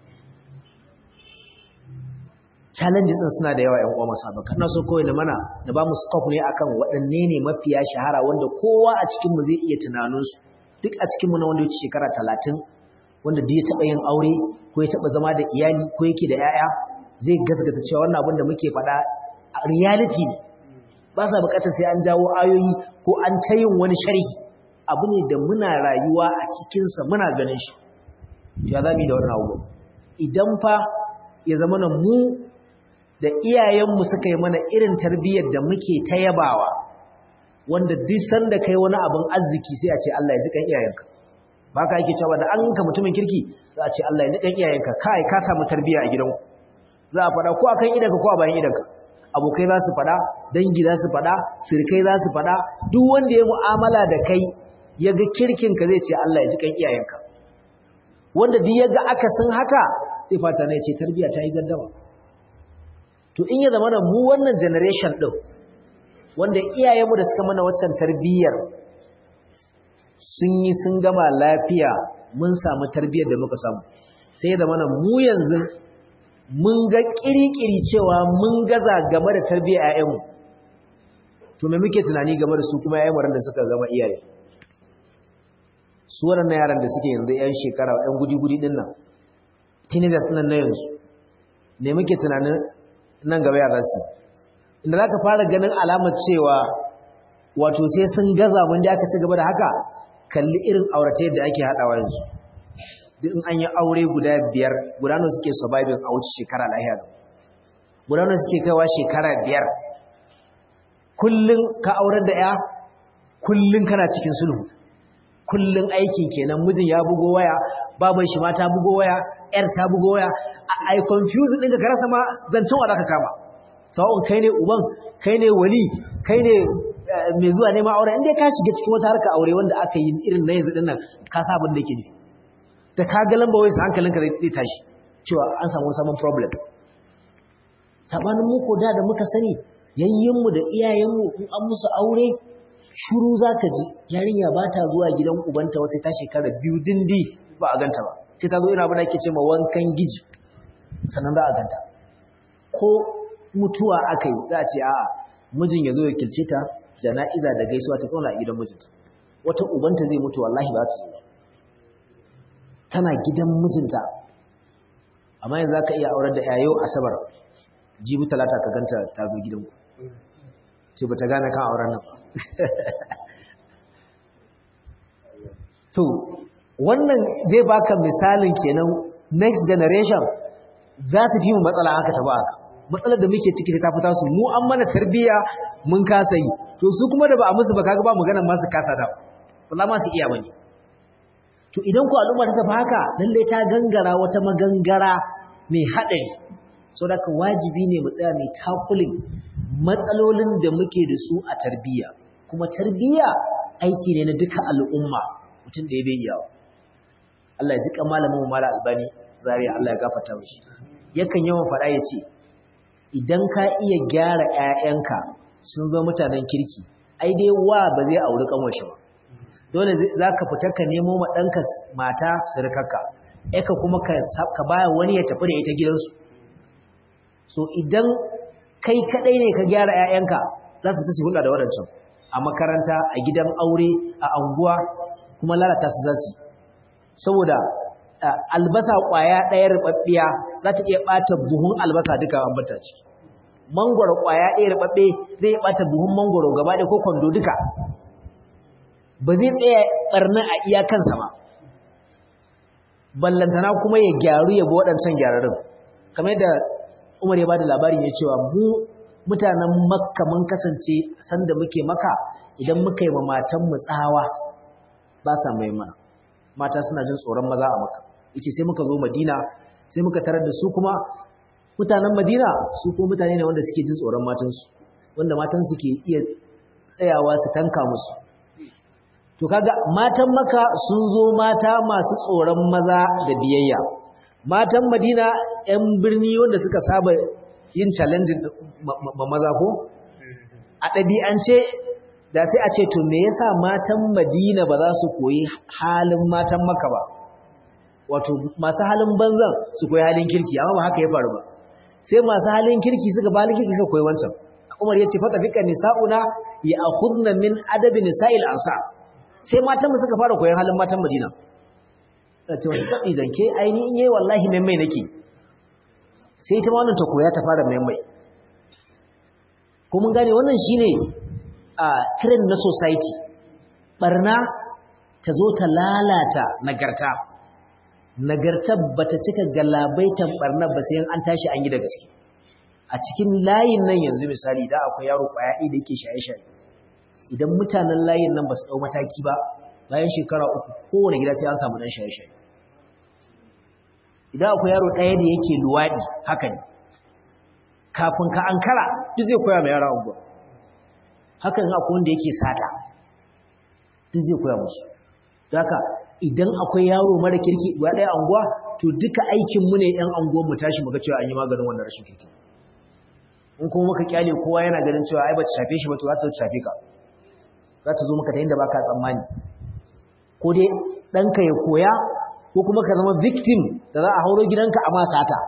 challenges din suna da yawa ƴan uwa masu abaka ina so kawai na mana da ba mu scope ne akan waɗanne ne mafiya shahara wanda kowa a cikin mu zai iya tunanin su duk a cikin mu na wanda yake shekara 30 wanda duk ya taba yin aure ko ya taba zama da iyali ko yake da ƴaƴa zai gasgata cewa wannan abin da muke faɗa reality ne ba sa bukatar sai an jawo ayoyi ko an ta yin wani sharhi abu ne da muna rayuwa a cikinsa muna ganin shi ya zami da wannan abu idan fa ya zama na mu da iyayenmu suka yi mana irin tarbiyyar da muke ta yabawa wanda duk sanda kai wani abin arziki sai a ce Allah ya ji kan iyayenka ba ka yake cewa da an ka mutumin kirki za a ce Allah ya ji kan iyayenka kai ka samu tarbiyya a gidanku za a faɗa ko akan idanka ko a bayan idanka abokai za su faɗa dangi za su faɗa sirkai za su faɗa duk wanda ya mu'amala da kai ya ga kirkinka zai ce Allah ya ji kan iyayenka wanda duk ya ga akasin haka zai fata ne ce tarbiyya ta yi gaddama to in ya zama mu wannan generation ɗin wanda iyayenmu da suka mana waccan tarbiyyar sun yi sun gama lafiya mun samu tarbiyyar da muka samu sai da mana mu yanzu mun ga kirikiri cewa mun gaza game da tarbiyyar ƴaƴanmu to me muke tunani game da su kuma ƴaƴan da suka gama iyaye su waɗannan yaran da suke yanzu ƴan shekara ƴan gudi-gudi ɗin nan teenagers nan na yanzu ne muke tunanin nan gaba yara su inda za ka fara ganin alamar cewa wato sai sun gaza mun da aka ci gaba da haka kalli irin aurata da ake haɗawa yanzu duk in an yi aure guda biyar guda nawa suke surviving a wuce shekara lahiya guda nawa suke kaiwa shekara biyar kullum ka aurar da ya kullum kana cikin sulhu kullum aikin kenan mijin ya bugo waya baban shi ma ta bugo waya yar ta bugo waya ai confuse din ka rasa ma zancen wa zaka kama sawon kai ne uban kai ne wali kai ne mai zuwa neman aure inda ka shiga cikin wata harka aure wanda aka yi irin na yanzu dinnan ka sa abin da yake nufi da ka ga lamba wai hankalinka zai tashi cewa an samu saman problem sabanin mu ko da da muka sani yayyinmu da iyayenmu in an musu aure shuru za ka ji yarinya ba ta zuwa gidan ubanta wata ta shekara biyu dindi ba a ganta ba sai ta zo ina abin da ake ce ma wankan giji sannan za a ganta ko mutuwa aka yi za a ce a'a mijin ya zo ya kilce ta jana'iza da gaisuwa ta zauna a gidan mijinta wata ubanta zai mutu wallahi ba ta zo tana gidan mijinta amma yanzu za ka iya aurar da yayo asabar jibi talata ka ganta ta zo gidanku ce ba ta gane kan auren nan to wannan zai baka misalin kenan next generation za su fi mu matsala haka ta ba matsalar da muke ciki ta fita su mu an mana tarbiyya mun kasa yi to su kuma da ba a musu ba kaga ba maganar masu kasa da ba ma su iya bane to idan ku al'umma ta tafi haka lalle ta gangara wata magangara mai haɗari so da ka wajibi ne mu tsaya mai takulin matsalolin da muke da su a tarbiyya kuma tarbiyya aiki ne na duka al'umma mutum da ya bai yawa Allah ya jika malamin mala albani zariya Allah ya gafarta mishi yakan yawan faɗa ya ce idan ka iya gyara ƴaƴanka sun zo mutanen kirki ai dai wa ba zai auri kanwashi ba dole za ka fita ka nemo ma ɗanka mata surukarka eka kuma ka baya wani ya tafi da ita gidansu so idan kai kaɗai ne ka gyara 'ya'yanka za su tashi hulɗa da waɗancan a makaranta a gidan aure a anguwa kuma lalata su za su saboda albasa ƙwaya ɗaya ruɓaɓɓiya za ta iya ɓata buhun albasa duka an bata ciki mangwaro ƙwaya ɗaya ruɓaɓɓe zai iya ɓata buhun mangwaro gaba ɗaya ko kwando duka ba zai tsaya ɓarnar a iyakansa ba ballantana kuma ya gyaru ya bi waɗancan gyararin kamar yadda umar ya ba da labari ne cewa mu mutanen makka mun kasance sanda muke maka idan muka yi ma matanmu tsawa ba sa mai mana mata suna jin tsoron maza a maka yace sai muka zo madina sai muka tarar da su kuma mutanen madina su kuma mutane ne wanda suke jin tsoron matansu wanda matansu ke iya tsayawa su tanka musu to kaga matan maka sun zo mata masu tsoron maza da biyayya matan madina yan birni wanda suka saba yin challenging ma maza ko a ɗabi'ance da sai a ce to me yasa matan madina ba za su koyi halin matan maka ba wato masu halin banzan su koyi halin kirki amma ba haka ya faru ba sai masu halin kirki suka ba halin kirki suka koyi wancan Umar ya ce fata fika nisa'una ya akhudna min adabi nisa'il ansar sai matan suka fara koyon halin matan Madina ta ce wani tabi zanke aini in yayi wallahi mai mai nake sai ta wannan ta koya ta fara mai mai ko mun gane wannan shine a trend na society barna ta zo ta lalata nagarta nagarta bata cika galabaitan barna ba sai an tashi an yi da gaske a cikin layin nan yanzu misali da akwai yaro kwaya ɗaya da yake shaye-shaye idan mutanen layin nan ba su ɗau mataki ba bayan shekara uku kowane gida sai an samu ɗan shaye-shaye idan akwai yaro ɗaya da yake luwaɗi haka ne kafin ka ankara duk zai koya mai yara unguwa haka in akwai wanda yake sata duk zai koya musu haka idan akwai yaro mara kirki ba ɗaya anguwa to duka aikinmu ne 'yan anguwan mu tashi muga cewa an yi maganin wannan rashin kirki in kuma muka kyale kowa yana ganin cewa ai ba ta shafe shi ba to za ta shafe ka za ta zo maka ta inda ba ka tsammani ko dai ɗanka ya koya ko kuma ka zama victim da za a hauro gidanka a masata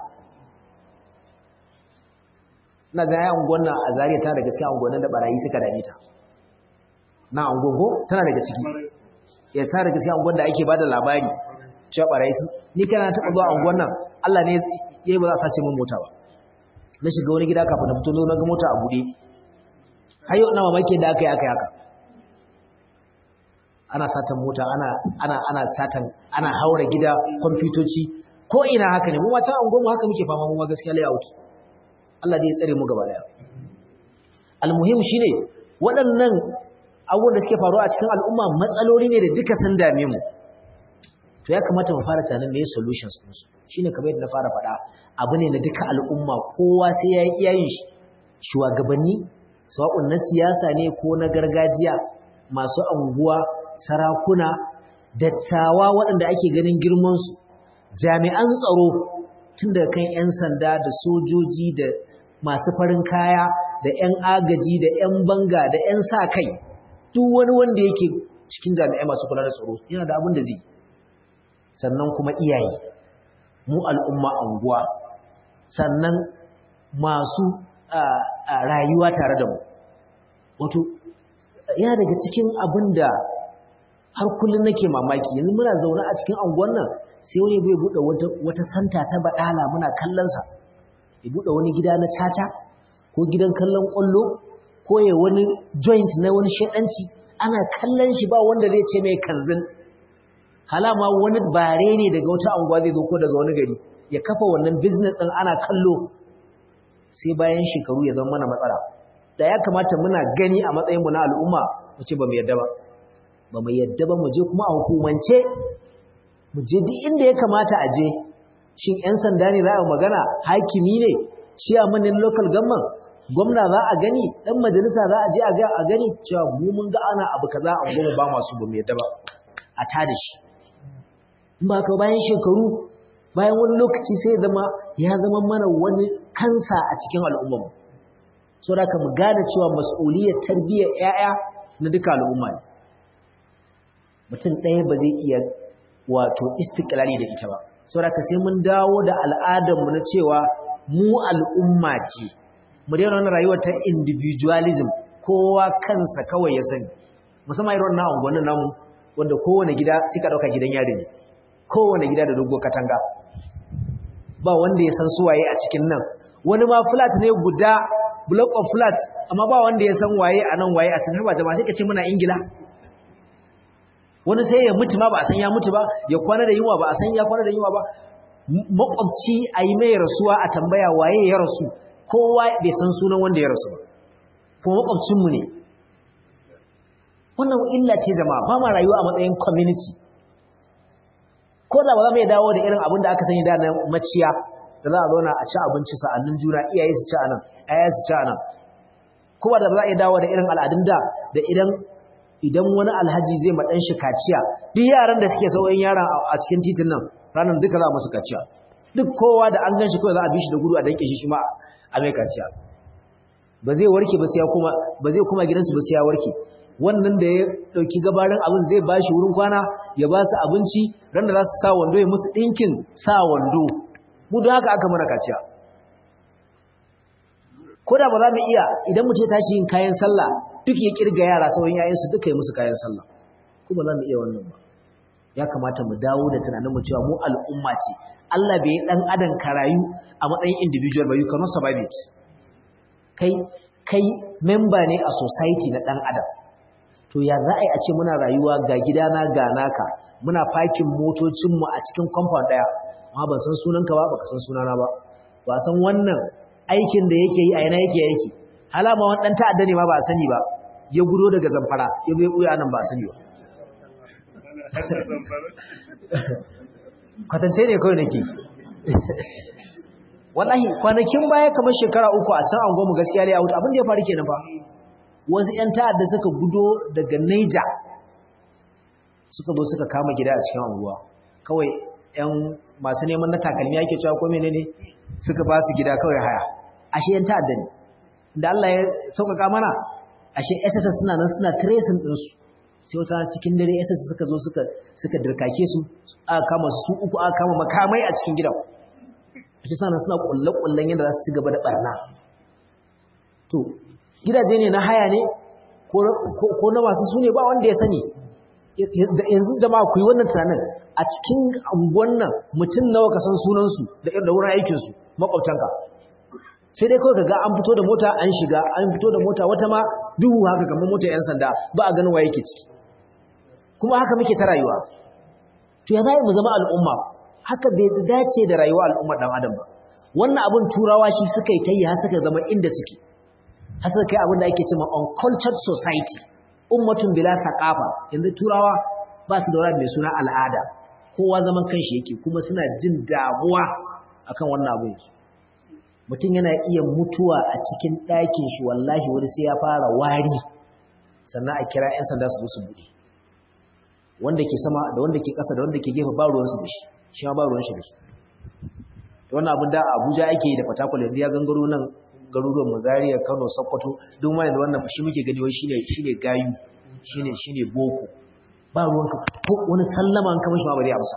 na ga ya unguwan nan a zariya tana da gaskiya unguwan da barayi suka dame ta na unguwan tana daga ciki ya sa da gaskiya unguwan da ake bada labari cewa barayi sun ni kana taɓa zuwa unguwan nan Allah ne yayi ba za a sace min mota ba na shiga wani gida kafin na fito na ga mota a buɗe har yau na mamaki da aka yi aka yi haka ana satan mota ana ana ana satan ana haura gida kwamfutoci ko ina haka ne mu ma ta unguwan mu haka muke fama mu ma gaskiya layout Allah dai ya tsare mu gaba daya almuhim shine waɗannan abubuwan da suke faruwa a cikin al'umma matsaloli ne da duka sun dame mu to ya kamata mu fara tunanin meye solutions din su shine kamar yadda na fara faɗa abu ne na duka al'umma kowa sai ya yi iyayen shi shugabanni sawa'un na siyasa ne ko na gargajiya masu anguwa sarakuna dattawa waɗanda ake ganin girman su jami'an tsaro tun daga kan 'yan sanda da sojoji da masu farin kaya da 'yan agaji da 'yan banga da 'yan sa kai duk wani wanda yake cikin jami'ai masu kula da tsaro yana da abin da zai sannan kuma iyaye mu al'umma anguwa sannan masu rayuwa tare da mu wato yana daga cikin abin da har kullum nake mamaki yanzu muna zaune a cikin anguwan nan sai wani bai buɗe wata santa ta baɗala muna kallonsa ya buɗe wani gida na caca ko gidan kallon ƙwallo ko ya wani joint na wani shaɗanci ana kallon shi ba wanda zai ce mai kanzin halama wani bare ne daga wata anguwa zai zo ko daga wani gari ya kafa wannan business ɗin ana kallo sai bayan shekaru ya zama mana matsala da ya kamata muna gani a matsayinmu na al'umma mu ce ba mu yadda ba ba mu yadda ba mu je kuma a hukumance mu je duk inda ya kamata a je shin 'yan sanda ne za a magana hakimi ne shi a manin local government gwamna za a gani ɗan majalisa za a je a gani cewa mu mun ga ana abu kaza a goma ba masu ba mu yadda ba a tada shi in ba ka bayan shekaru bayan wani lokaci sai zama ya zama mana wani kansa a cikin al'ummar so da mu gane cewa mas'uliyar tarbiyyar 'ya'ya na duka al'umma ne mutum ɗaya ba zai iya wato istiklali da ita ba saboda sai mun dawo da al'adarmu na cewa mu al'umma ce mu daina wannan rayuwar ta individualism kowa kansa kawai ya sani musamman irin wannan unguwannin namu wanda kowane gida suka dauka gidan yari ne kowane gida da dogo katanga ba wanda ya san suwaye a cikin nan wani ma flat ne guda block of flats amma ba wanda ya san waye a nan waye a cikin ba jama'a sai ka ce muna ingila wani sai ya mutu ma ba a san ya mutu ba ya kwana da yunwa ba a san ya kwana da yunwa ba makwabci a yi mai rasuwa a tambaya waye ya rasu kowa bai san sunan wanda ya rasu ba kuma makwabcinmu ne wannan illa ce jama'a ba ma rayuwa a matsayin community ko da ba za mu iya dawo da irin abin da aka sani da na maciya da za a zauna a ci abinci sa'annin juna iyaye su ci a nan aya su ci a nan kuma da ba za a iya dawo da irin al'adun da da idan idan wani alhaji zai ma ɗan shi kaciya duk yaran da suke sauyin yaran a cikin titin nan ranar duka za musu kaciya duk kowa da an gan shi kawai za a bi shi da gudu a danke shi shi ma a mai kaciya ba zai warke ba sai ya kuma ba zai kuma gidansu ba sai ya warke wannan da ya dauki gabarin abin zai ba shi wurin kwana ya ba su abinci ran da za su sa wando ya musu ɗinkin sa wando mu don haka aka mana kaciya ko da ba za mu iya idan mutum ya tashi yin kayan sallah duk ya kirga yara sauran yayansu duka yi musu kayan sallah ko ba za mu iya wannan ba ya kamata mu dawo da tunanin mu cewa mu al'umma ce Allah bai yi dan adam karayu a matsayin individual ba you cannot survive it kai kai member ne a society na dan adam to ya za a yi a ce muna rayuwa ga gidana ga naka muna fakin motocinmu a cikin compound daya amma ban san sunanka ba baka san sunana ba ba san wannan aikin da yake yi a yana yake yake halama wani ɗan ta'adda ne ma ba a sani ba ya gudo daga zamfara ya bai ɓuya nan ba a sani ba kwatance ne kawai nake wallahi kwanakin baya kamar shekara uku a can angonmu gaskiya ne a wuta abin da ya faru kenan ba wasu 'yan ta'adda suka gudo daga Niger suka zo suka kama gida a cikin anguwa kawai 'yan masu neman na takalmi ake cewa ko menene suka ba su gida kawai haya ashe 'yan ta'adda ne da Allah ya sauƙaƙa mana ashe SSS suna nan suna tracing ɗinsu sai wata cikin dare SSS suka zo suka suka dirkake su aka kama su uku aka kama makamai a cikin gidan ashe suna suna kulle-kullen yadda za su ci gaba da barna to gidaje ne na haya ne ko na masu su ne ba wanda ya sani yanzu jama'a ku yi wannan tunanin a cikin anguwan nan mutum nawa ka san sunansu da irin da wurin aikinsu makwabtanka sai dai kawai kaga an fito da mota an shiga an fito da mota wata ma duhu haka kamar mota yan sanda ba a ganin wa yake ciki kuma haka muke ta rayuwa to ya zai mu zama al'umma haka bai dace da rayuwa al'ummar dan adam ba wannan abin turawa shi suka yi ta yi har suka zama inda suke har suka kai abin da ake cewa uncultured society ummatun bila thaqafa yanzu turawa ba su da wani mai suna al'ada kowa zaman kanshi yake kuma suna jin damuwa akan wannan abin mutum yana iya mutuwa a cikin ɗakin shi wallahi wani sai ya fara wari sannan a kira 'yan sanda su zo su buɗe wanda ke sama da wanda ke ƙasa da wanda ke gefe ba ruwansu da shi shi ma ba ruwan shi da shi wannan abin da abuja ake yi da fatakwal yanzu ya gangaro nan garuruwan mazariya kano sokoto duk ma yanzu wannan shi muke gani wai shine shine gayu shine shine boko ba ruwanka ko wani sallama an kama shi ma ba zai amsa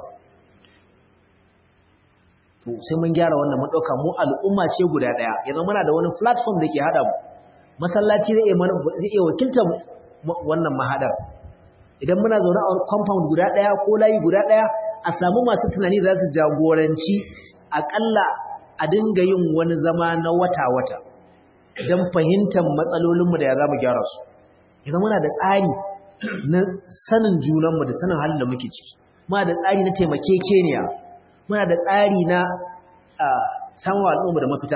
to sai mun gyara wannan mun dauka mu al'umma ce guda daya yanzu muna da wani platform da ke hada mu masallaci zai iya zai iya wakiltar wannan mahadar idan muna zaune a compound guda daya ko layi guda daya a samu masu tunani da za su jagoranci akalla a dinga yin wani zama na wata-wata don fahimtar matsalolinmu da ya za mu gyara su idan muna da tsari na sanin junanmu da sanin halin da muke ciki muna da tsari na taimakekeniya muna da tsari na samun al'umma da mafita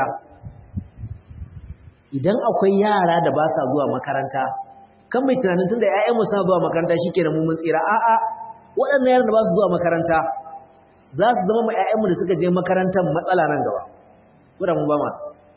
idan akwai yara da ba sa zuwa makaranta kan mai tunanin tun da 'ya'yanmu suna zuwa makaranta shi ke da mummun tsira a'a waɗannan yaran da ba su zuwa makaranta za su zama ma 'ya'yanmu da suka je makarantar matsala nan gaba wadda mu ba ma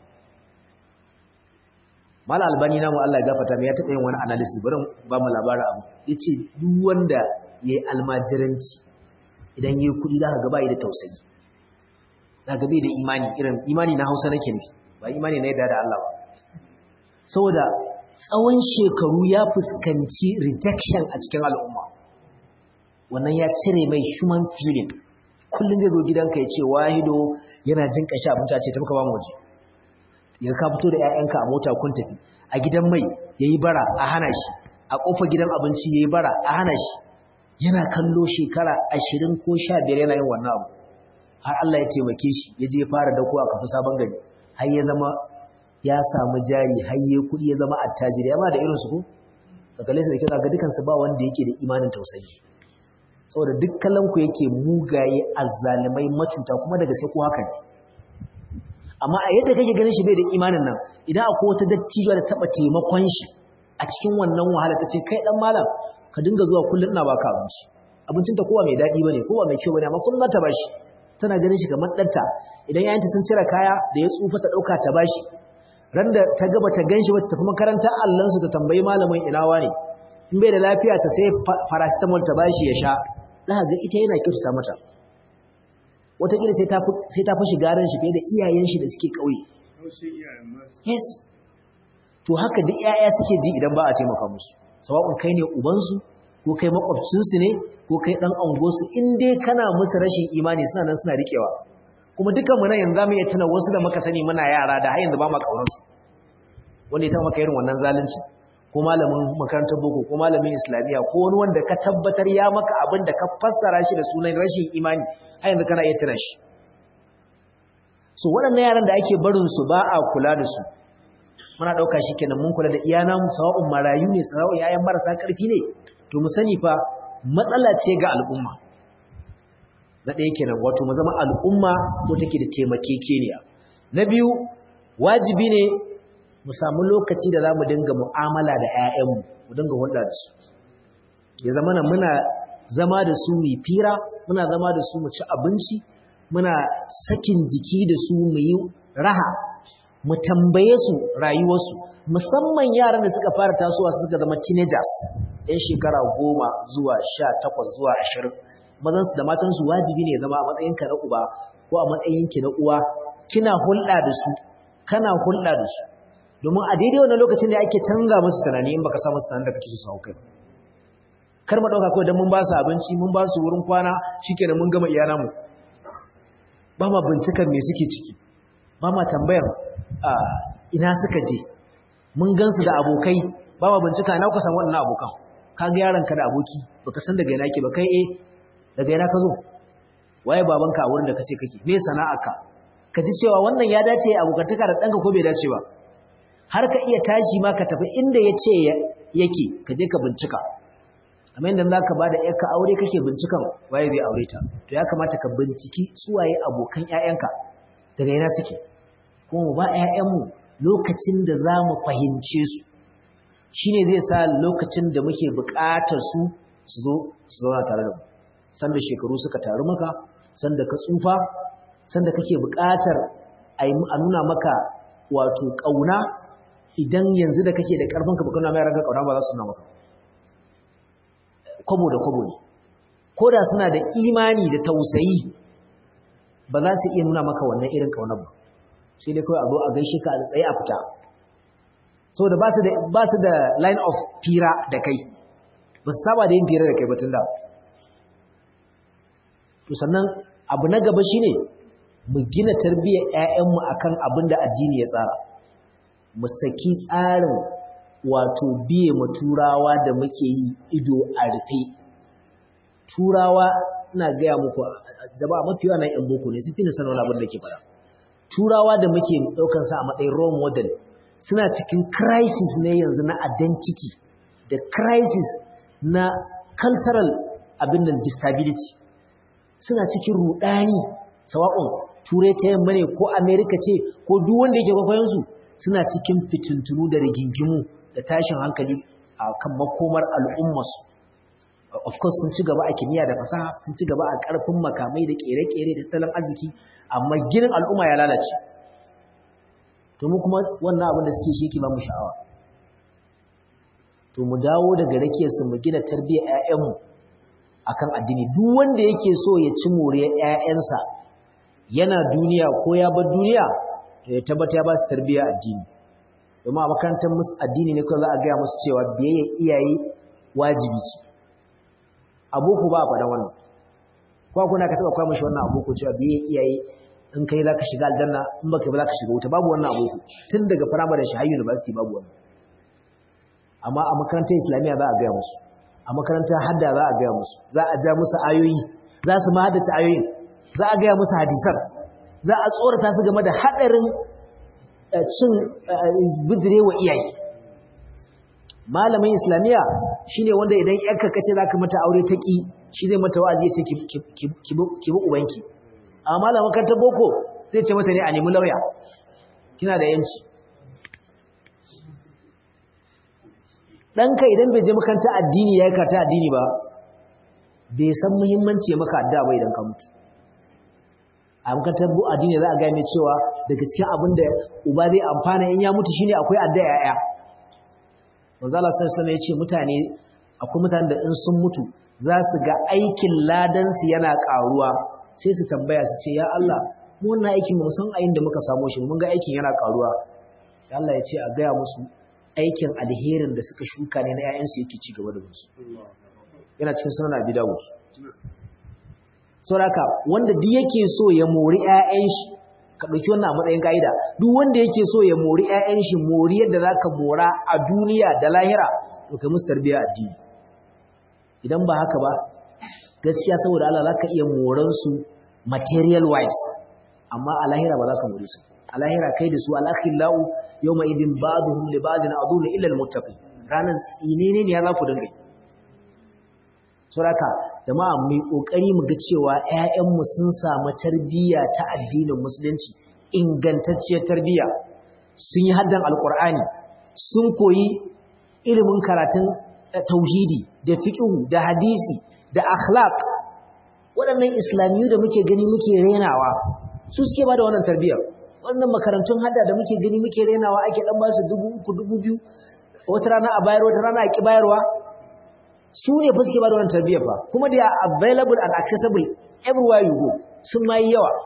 mala albani namu Allah ya gafata mai ya taɓa yin wani analysis bari ba mu labarin abu ya ce duk wanda ya yi almajiranci idan ya yi kuɗi za ka gaba da tausayi za ka bai da imani irin imani na hausa nake nufi ba imani na yadda da Allah ba saboda tsawon shekaru ya fuskanci rejection a cikin al'umma wannan ya cire mai human feeling kullum zai zo gidanka ya ce wahido yana jin kashi abinci a ce tafi ka ba mu waje ya ka fito da 'ya'yanka a mota kun tafi a gidan mai ya yi bara a hana shi a ƙofar gidan abinci ya yi bara a hana shi yana kallo shekara ashirin ko sha biyar yana yin wannan abu har Allah ya taimake shi ya je fara dako a kafi sabon gari har ya zama ya samu jari har ya kuɗi ya zama attajiri ya ma da irinsu ko ka kalle su da kyau ga dukansu ba wanda yake da imanin tausayi saboda duk ku yake mugaye azzalimai macuta kuma da gaske ko haka ne amma a yadda kake ganin shi bai da imanin nan idan akwai wata dattijuwa da taba taimakon shi a cikin wannan wahala ta ce kai dan malam ka dinga zuwa kullum ina baka abinci abincin ta kowa mai daɗi bane kowa mai kyau bane amma kullum ta bashi tana ganin shi kamar ɗanta idan yayanta sun cire kaya da ya tsufa ta ɗauka ta bashi ran da ta gaba ta ganshi ba ta tafi makarantar allansu ta tambayi malamin inawa ne in bai da lafiya ta sai paracetamol ta bashi ya sha za ga ita yana kyautata mata wataƙila sai ta fi shiga ran shi fiye da iyayen shi da suke ƙauye yes to haka duk 'ya'ya suke ji idan ba a taimaka musu sawa'un kai ne ubansu ko kai makwabcinsu ne ko kai ɗan angosu in dai kana musu rashin imani suna nan suna riƙewa kuma dukan mu nan yanzu za mu iya tuna wasu da muka sani muna yara da har yanzu ba ma ƙaunarsu wanda ya taɓa maka irin wannan zalunci ko malamin makarantar boko ko malamin islamiyya ko wani wanda ka tabbatar ya maka abin da ka fassara shi da sunan rashin imani har yanzu kana iya tuna shi so waɗannan yaran da ake barin su ba a kula da su muna ɗauka shi kenan mun kula da iyana mu sawa'un marayu ne sawa'un yayan marasa ƙarfi ne to mu sani fa matsala ce ga al'umma na ɗaya kenan wato mu zama al'umma ko take da taimakekeniya na biyu wajibi ne mu samu lokaci da za mu dinga mu'amala da 'ya'yanmu mu dinga hulɗa da su ya zama na muna zama da su mai fira muna zama da su mu ci abinci muna sakin jiki da su mu yi raha mu tambaye su rayuwarsu musamman yaran da suka fara tasowa suka zama teenagers ɗan shekara goma zuwa sha takwas zuwa ashirin mazansu da matansu wajibi ne zama a matsayinka na uba ko a matsayinki na uwa kina hulɗa da su kana hulɗa da su domin a daidai wannan lokacin da ake canza musu tunani in baka sa musu tunanin da kake so su kai kar mu dauka kawai dan mun ba su abinci mun ba su wurin kwana shikenan mun gama iyana mu ba ma bincikar me suke ciki ba ma tambayar ina suka je mun gansu da abokai ba ma bincika ina kuka san waɗannan abokan ka ga yaron ka da aboki baka san daga ina ke ba kai eh daga ina ka zo waye babanka a wurin da kace kake me sana'arka ka ji cewa wannan ya dace abokantaka da ɗanka ko bai dace ba har ka iya tashi ma ka tafi inda ya ce yake ka je ka bincika amma inda za ka ba da ‘yarka aure kake bincikan waye zai aure ta to ya kamata ka binciki suwaye abokan ‘ya'yanka daga yana suke kuma mu ba ‘ya'yanmu lokacin da za mu fahimce su shi ne zai sa lokacin da muke buƙatar su su zo su zauna tare da mu sanda shekaru suka taru maka sanda ka tsufa sanda kake buƙatar a nuna maka wato ƙauna idan yanzu da kake da ƙarfin ka bukuna mai raga ƙauna ba za su nuna maka kwabo da kwabo ne ko da suna da imani da tausayi ba za su iya nuna maka wannan irin ƙaunar ba sai dai kawai a zo a gaishe ka a tsaye a fita saboda ba su da line of fira da kai ba su saba da yin fira da kai batun da to sannan abu na gaba shine mu gina tarbiyyar 'ya'yanmu akan abin da addini ya tsara mu saki tsarin wato biye ma turawa da muke yi ido a rufe turawa ina gaya muku jama'a mafi yawa na yan boko ne sun fi na sanar abin da ke fara turawa da muke ɗaukar sa a matsayin role model suna cikin crisis ne yanzu na identity da crisis na cultural abin nan disability suna cikin rudani sawa'un turai ta yamma ne ko america ce ko duk wanda yake kwakwayensu suna cikin fitintunu da rigingimu da tashin hankali a kan makomar al'ummarsu of course sun ci gaba a kimiyya da fasaha sun ci gaba a ƙarfin makamai da ƙere-ƙere da tattalin arziki amma ginin al'umma ya lalace to mu kuma wannan abin da suke shi yake ba mu sha'awa to mu dawo daga rakiyarsu mu gina tarbiyyar 'ya'yanmu akan addini duk wanda yake so ya ci moriyar 'ya'yansa yana duniya ko ya bar duniya to ya tabbata ya ba su tarbiyyar addini domin a makarantar musu addini ne kawai za a gaya musu cewa biyayya iyaye wajibi ce aboko ba a faɗa wannan kwa kuna ka taɓa kwa mashi wannan aboko cewa biyayya iyaye in kai za ka shiga aljanna in baka ba za ka shiga wuta babu wannan aboko tun daga firamare shi har university babu wannan amma a makarantar islamiyya za a gaya musu a makarantar hadda za a gaya musu za a ja musu ayoyi za su ma haddace ayoyin za a gaya musu hadisan za a tsorata su game da haɗarin cin bijirewa iyaye malamin islamiyya shine wanda idan yanka kace zaka mata aure ta ki shi zai mata wa'azi yace ki bi ubanki amma malamin makarantar boko zai ce mata ne a nemi lauya kina da yanci ɗanka idan bai je makaranta addini ya yi kata addini ba bai san muhimmanci maka addu'a ba idan ka mutu a makarantar addini za a gaya mai cewa daga cikin abin da uba zai amfana in ya mutu shine akwai addu'a yaya manzo Allah sallallahu alaihi ya ce mutane akwai mutanen da in sun mutu za su ga aikin ladan su yana karuwa sai su tambaya su ce ya Allah mu wannan aikin mu san ayin da muka samu shi mun ga aikin yana karuwa sai Allah ya ce a gaya musu aikin alherin da suka shuka ne na 'ya'yansu yake ci gaba da musu yana cikin sunan abi dawud sauraka wanda duk yake so ya mori 'ya'yan shi ka ɗauki wannan a matsayin ka'ida duk wanda yake so ya mori 'ya'yan shi mori yadda za ka mora a duniya da lahira to kai musu tarbiyya addini idan ba haka ba gaskiya saboda Allah za ka iya moransu material wise amma a lahira ba za ka mori su a lahira kai da su alakhillahu yawma idin ba'dhum li ba'din aduna illa almuttaqin ranan tsinene ne ya za ku dinga saboda jama'a mu kokari mu ga cewa ƴaƴan mu sun samu tarbiyya ta addinin musulunci ingantacciyar tarbiyya sun yi haddan alkur'ani sun koyi ilimin karatun tauhidi da fiqh da hadisi da akhlaq waɗannan islamiyu da muke gani muke renawa su suke ba da wannan tarbiyyar wannan makarantun hadda da muke gani muke renawa ake dan ba su dubu uku dubu biyu wata rana a bayar wata rana a ki bayarwa su ne fa suke ba da wannan tarbiyyar fa kuma they are available and accessible everywhere you go sun ma yi yawa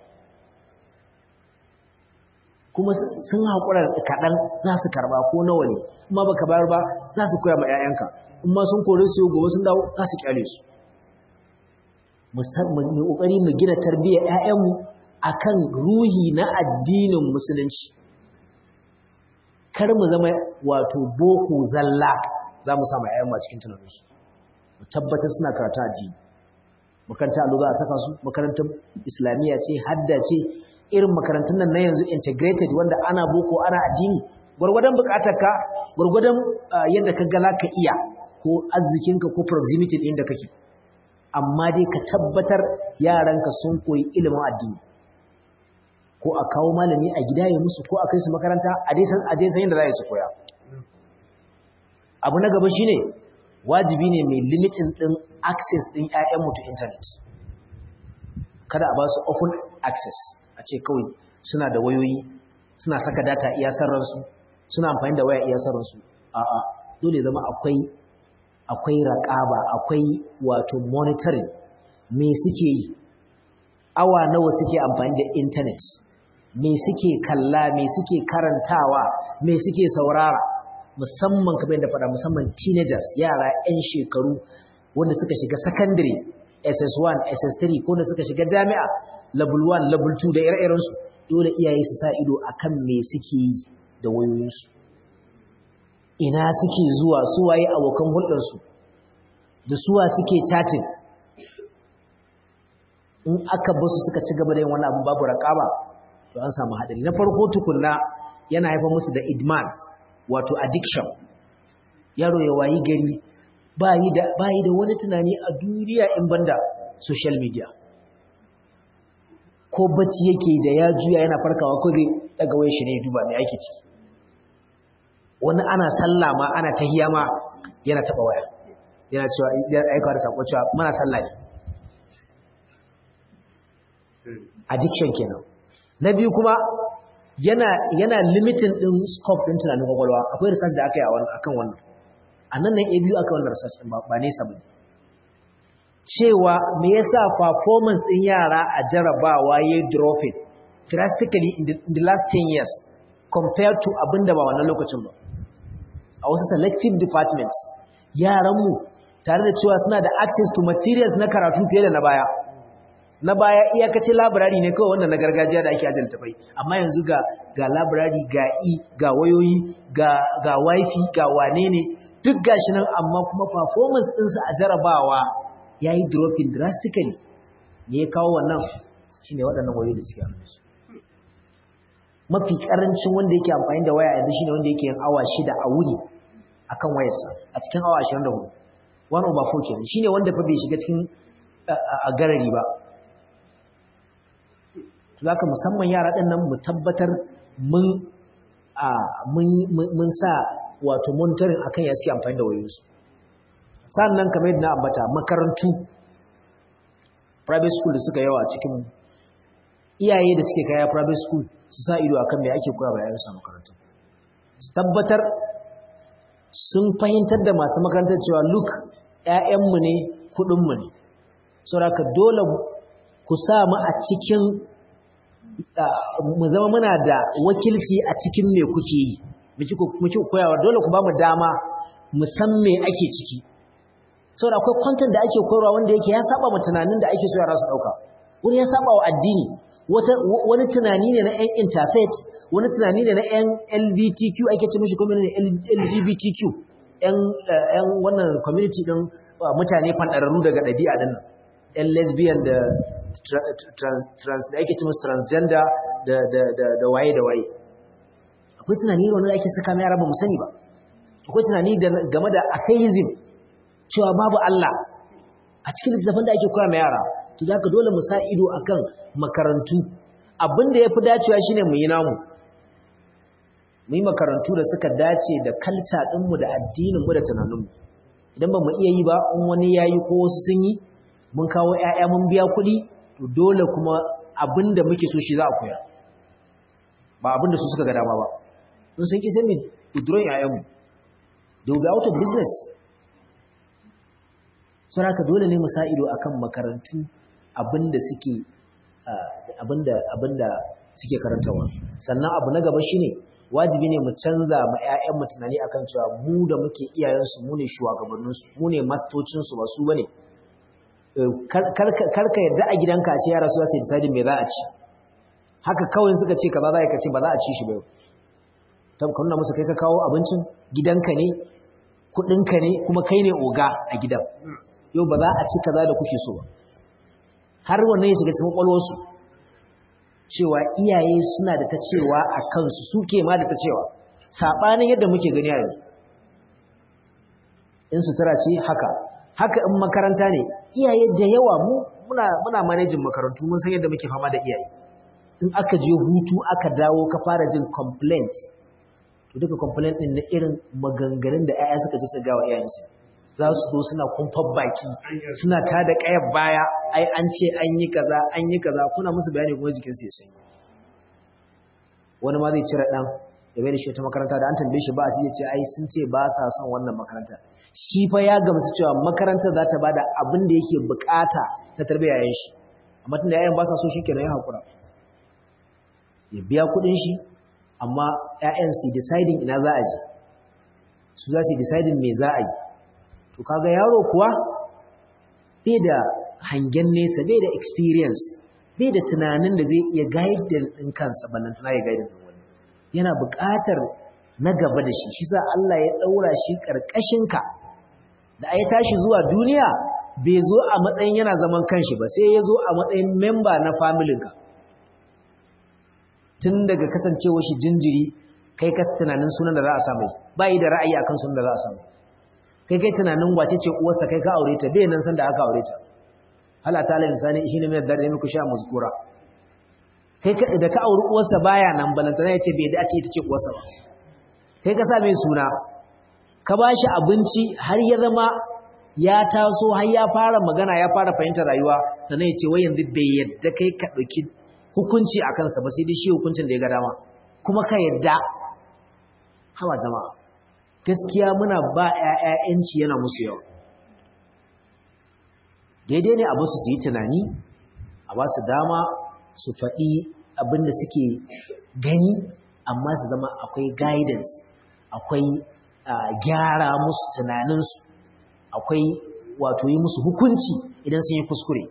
kuma sun haƙura kaɗan za su karɓa ko nawa ne amma baka bayar ba za su koya ma 'ya'yanka in ma sun kore su gobe sun dawo za su kyale su mu ƙoƙari mu gina tarbiyyar 'ya'yanmu akan ruhi na addinin musulunci kar mu zama wato boko zalla za mu samu 'ya'yanmu a cikin tunaninsu mu tabbatar suna karatu addini makaranta allo za a saka su makarantar islamiyya ce hadda ce irin makarantun nan na yanzu integrated wanda ana boko ana addini gwargwadon bukatarka gwargwadon yadda ka gala ka iya ko arzikinka ko proximity ɗin da kake amma dai ka tabbatar yaranka sun koyi ilimin addini ko a kawo malami a gida ya musu ko a kai su makaranta a dai san yadda za su koya abu na gaba shine wajibi ne mai limitin ɗin access ɗin 'ya'yanmu to internet kada a ba su open access a ce kawai suna da wayoyi suna saka data iya sarransu suna amfani da waya iya sarransu a'a dole zama akwai akwai raƙaba akwai wato monitoring me suke yi awa nawa suke amfani da internet me suke kalla me suke karantawa me suke saurara musamman kamar yadda faɗa musamman teenagers yara 'yan shekaru wanda suka shiga secondary SS1 SS3 ko da suka shiga jami'a level 1 level 2 da ire-irensu dole iyaye su sa ido akan me suke yi da wayoyinsu ina suke zuwa su waye abokan hulɗarsu da suwa suke chatting in aka basu suka ci gaba da yin wani abu babu raƙaba to an samu haɗari na farko tukunna yana haifar musu da idman wato addiction yaro ya wayi gari ba yi da wani tunani a duniya in banda social media ko bacci yake da ya juya yana farkawa ko zai daga wai shi ne duba mai ake ciki wani ana sallah ma ana tahiya ma yana taba waya yana cewa yana aikawa da sako cewa mana sallah ne addiction kenan na biyu kuma yana yana limiting din scope din tunanin kwakwalwa akwai research da aka yi akan wannan a nan nan biyu aka wannan research din ba nesa bane cewa me yasa performance din yara a jarabawa ya dropping drastically in the, in the last 10 years compared to abinda ba wannan lokacin ba a wasu selective departments yaranmu tare da cewa suna da access to materials na karatu fiye da na baya na baya iyakacin labirari ne kawai wannan na gargajiya da ake ajiyar tafai amma yanzu ga ga labirari ga i ga wayoyi ga ga wifi ga wane ne duk gashi nan amma kuma performance ɗinsu a jarabawa ya yi dropping drastically me ya kawo wannan shi ne waɗannan wayoyi da suke hannunsu mafi ƙarancin wanda yake amfani da waya yanzu shi ne wanda yake yin awa shida a wuni a kan wayarsa a cikin awa ashirin da hudu one over four kenan shi ne wanda fa bai shiga cikin a garari ba za ka musamman yara ɗin nan mu tabbatar mun sa wato monitoring akan ya suke amfani da wayoyinsu sannan kamar yadda na ambata makarantu private school da suka yawa cikin iyaye da suke kaya private school su sa ido akan me ake koya bayan sa makarantu su tabbatar sun fahimtar da masu makarantar cewa look ƴaƴanmu ne kuɗinmu ne saboda dole ku sa mu a cikin mu zama muna da wakilci a cikin me kuke yi muke koyawa dole ku ba mu dama mu san me ake ciki saboda akwai content da ake koyarwa wanda yake ya saba ma tunanin da ake so yara su dauka wani ya saba wa addini wani tunani ne na yan interfaith wani tunani ne na yan LGBTQ ake ce mishi kuma ne LGBTQ yan yan wannan community din mutane fandararru daga dabi'a din nan yan lesbian da trans da ake ce musu transgender da da da waye da waye akwai tunani ne wanda ake saka mai yara ba mu sani ba akwai tunani game da atheism cewa babu Allah a cikin littattafan da ake koya ma yara to zaka dole mu sa ido akan makarantu abinda yafi dacewa shine mu yi namu mu yi makarantu da suka dace da kalca ɗinmu da addininmu da tunaninmu idan ba mu iya yi ba in wani ya yi ko wasu sun yi mun kawo 'ya'ya mun biya kuɗi to dole kuma abin da muke so shi za a koya ba abin da su suka ga dama ba in sun ƙi sai mu withdrawing 'ya'yanmu they will be out of business sun haka dole ne mu sa ido akan makarantu abin da suke abin da suke karantawa sannan abu na gaba shine wajibi ne mu canza ma 'ya'yanmu tunani akan cewa mu da muke iyayensu mu ne shugabanninsu mu ne mastocinsu ba su bane karka yadda a gidanka a ce yara su sai decide me za a ci haka kawai suka ce kaza za ka ce ba za a ci shi ba ta nuna musu kai ka kawo abincin gidanka ne kudinka ne kuma kai ne oga a gidan yau ba za a ci kaza da kuke so ba har wannan ya shiga cikin kwalwarsu cewa iyaye suna da ta cewa a kansu suke ma da ta cewa saɓanin yadda muke gani a yanzu in sutura ce haka haka in makaranta ne iyaye da yawa mu muna muna manajin makarantu mun san yadda muke fama da iyaye in aka je hutu aka dawo ka fara jin complaint to duka complaint din na irin maganganun da 'ya'ya suka ji su ga wa iyayensu za su zo suna kumfar baki suna ta da ƙayar baya ai an ce an yi kaza an yi kaza kuna musu bayani kuma jikin su ya sanyi wani ma zai cire ɗan da bai da shi ta makaranta da an tambaye shi ba su ce ai sun ce ba sa son wannan makaranta shi fa ya gamsu cewa makaranta za ta bada abin da yake bukata na tarbiyyar yayin shi amma tunda yayan ba sa so shikenan ya hakura ya biya kuɗin shi amma ƴaƴan su deciding ina za a je su za su deciding me za a yi to kaga yaro kuwa bai da hangen nesa bai da experience bai da tunanin da zai iya guide din kansa ballan tana ya guide din wani yana buƙatar na gaba da shi shi sa Allah ya daura shi karkashin ka da ai tashi zuwa duniya bai zo a matsayin yana zaman kanshi ba sai ya zo a matsayin member na family ka tun daga kasancewar shi jinjiri kai ka tunanin sunan da za a samu ba yi da ra'ayi akan sunan da za a samu kai kai tunanin wace ce uwarsa kai ka aure ta bai nan san da aka aure ta hala ta ala insani shi ne mai dare muku sha muzkura kai da ka auri uwarsa baya nan balantana ya ce bai da ce ita ce uwarsa ba kai ka sa mai suna ka ba shi abinci har ya zama ya taso har ya fara magana ya fara fahimtar rayuwa sannan ya ce wai yanzu bai yadda kai ka ɗauki hukunci a kansa ba sai dai shi hukuncin da ya ga dama kuma ka yadda hawa jama'a gaskiya muna ba ‘ya'ya'yanci yana musu yawa daidai ne a basu su yi tunani a ba su dama su faɗi abin da suke gani amma su zama akwai guidance akwai gyara musu tunaninsu akwai wato yi musu hukunci idan sun yi kuskure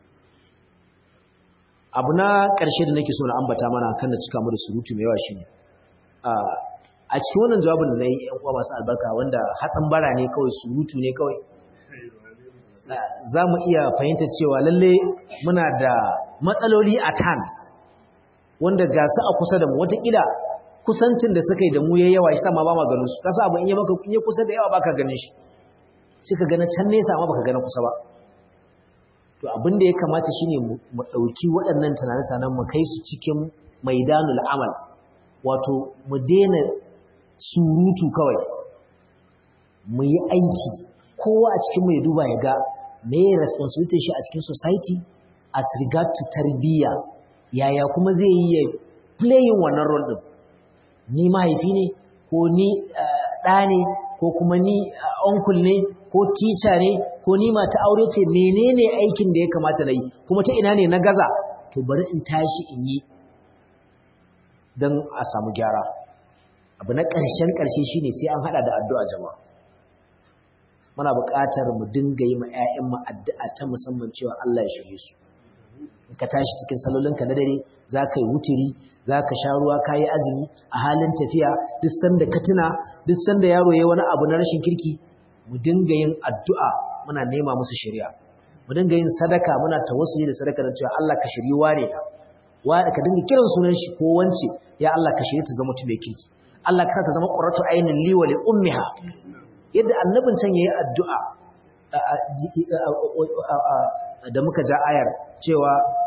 abu na ƙarshe da nake so na ambata mana kan da cika mu da surutu mai yawa shi ne a cikin wannan jawabin da na yi ‘yan uwa masu albarka wanda hatsan bara ne kawai surutu ne kawai za mu iya fahimtar cewa lalle muna da matsaloli a hand wanda ga su a kusa da mu watakila kusancin da suka yi da mu ya yawa shi sama ba ma ganin su kasa abu in yi maka in yi kusa da yawa baka ganin shi sai ka gana can nesa amma baka gana kusa ba to abin da ya kamata shine mu ɗauki waɗannan tunanen mu kai su cikin maidanul amal wato mu daina surutu kawai mu yi aiki kowa a cikin mai duba ya ga me responsibility shi a cikin society as regard to tarbiyya yaya kuma zai yi ya playing wannan role din ni mahaifi ne ko ni ɗa ne ko kuma ni uncle ne ko teacher ne ko ni mata aure ce menene aikin da ya kamata na yi kuma ta ina ne na gaza to bari in tashi in yi don a samu gyara abu na ƙarshen ƙarshe shine sai an haɗa da addu'a jama'a muna buƙatar mu dinga yi ma 'ya'yanmu addu'a ta musamman cewa Allah ya shirye su in ka tashi cikin salolinka na dare za ka yi wuturi za ka sha ruwa ka yi azumi a halin tafiya duk sanda ka tuna duk sanda yaro ya wani abu na rashin kirki mu dinga yin addu'a muna nema musu shari'a mu dinga yin sadaka muna tawassuli da sadaka da cewa Allah ka shirye wane wa ka dinga kiran sunan shi ko wance ya Allah ka shirye ta zama mutum mai kirki Allah ka ta zama qurratu ainin li wa li ummiha yadda annabin can yayi addu'a da muka ja ayar cewa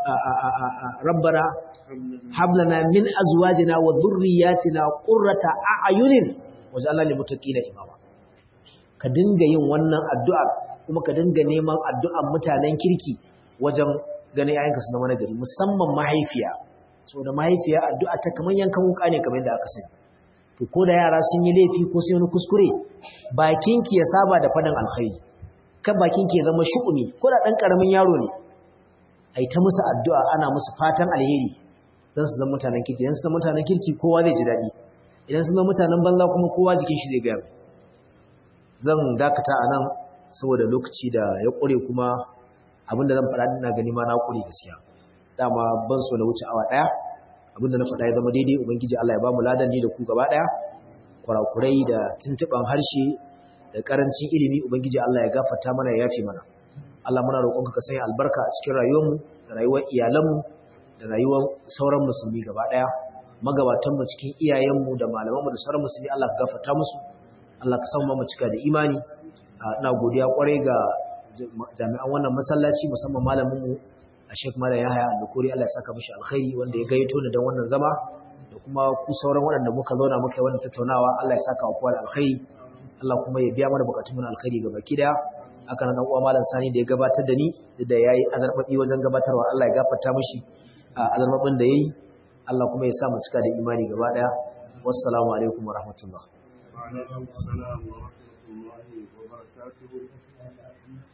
rabbana hablana min azwajina wa dhurriyyatina qurrata a'yunin waj'alna lil muttaqina imama ka dinga yin wannan addu'a kuma ka dinga neman addu'an mutanen kirki wajen ganin yayanka su zama nagari musamman mahaifiya saboda mahaifiya addu'a ta kamar yankan wuka ne kamar yadda aka sani to ko da yara sun yi laifi ko sun yi kuskure bakinki ya saba da faɗin alkhairi kan bakinki ya zama shu'umi ko da ɗan ƙaramin yaro ne a yi ta musu addu'a ana musu fatan alheri don su zama mutanen kirki idan su zama mutanen kirki kowa zai ji daɗi idan su zama mutanen banza kuma kowa jikin shi zai gaya zan dakata a nan saboda lokaci da ya ƙure kuma abinda zan faɗa ina gani ma na ƙure gaskiya dama ban so na wuce awa ɗaya abinda na faɗa ya zama daidai ubangiji Allah ya ba mu ladan ni da ku gaba ɗaya kurakurai da tuntuɓan harshe da ƙarancin ilimi ubangiji Allah ya gafarta mana ya yafe mana Allah muna roƙonka ka sanya albarka a cikin rayuwarmu da rayuwar iyalanmu da rayuwar sauran musulmi gaba ɗaya magabatanmu cikin iyayenmu da malamanmu da sauran musulmi Allah ka gafarta musu Allah ka samu mu cika da imani ina godiya kwarai ga jami'an wannan masallaci musamman malaminmu a Sheikh Malam Yahaya Al-Bukuri Allah ya saka mishi alkhairi wanda ya gayyato ni don wannan zama da kuma ku sauran waɗanda muka zauna muka yi wannan tattaunawa Allah ya saka wa kowa da alkhairi Allah kuma ya biya mana bukatun mu alkhairi gaba kida aka nan uwa Malam Sani da ya gabatar da ni da yayi azarbabi wajen gabatarwa Allah ya gafarta mishi azarbabin da yayi Allah kuma ya sa mu cika da imani gaba daya wassalamu alaikum wa rahmatullah wa alaikum assalam wa rahmatullahi wa barakatuh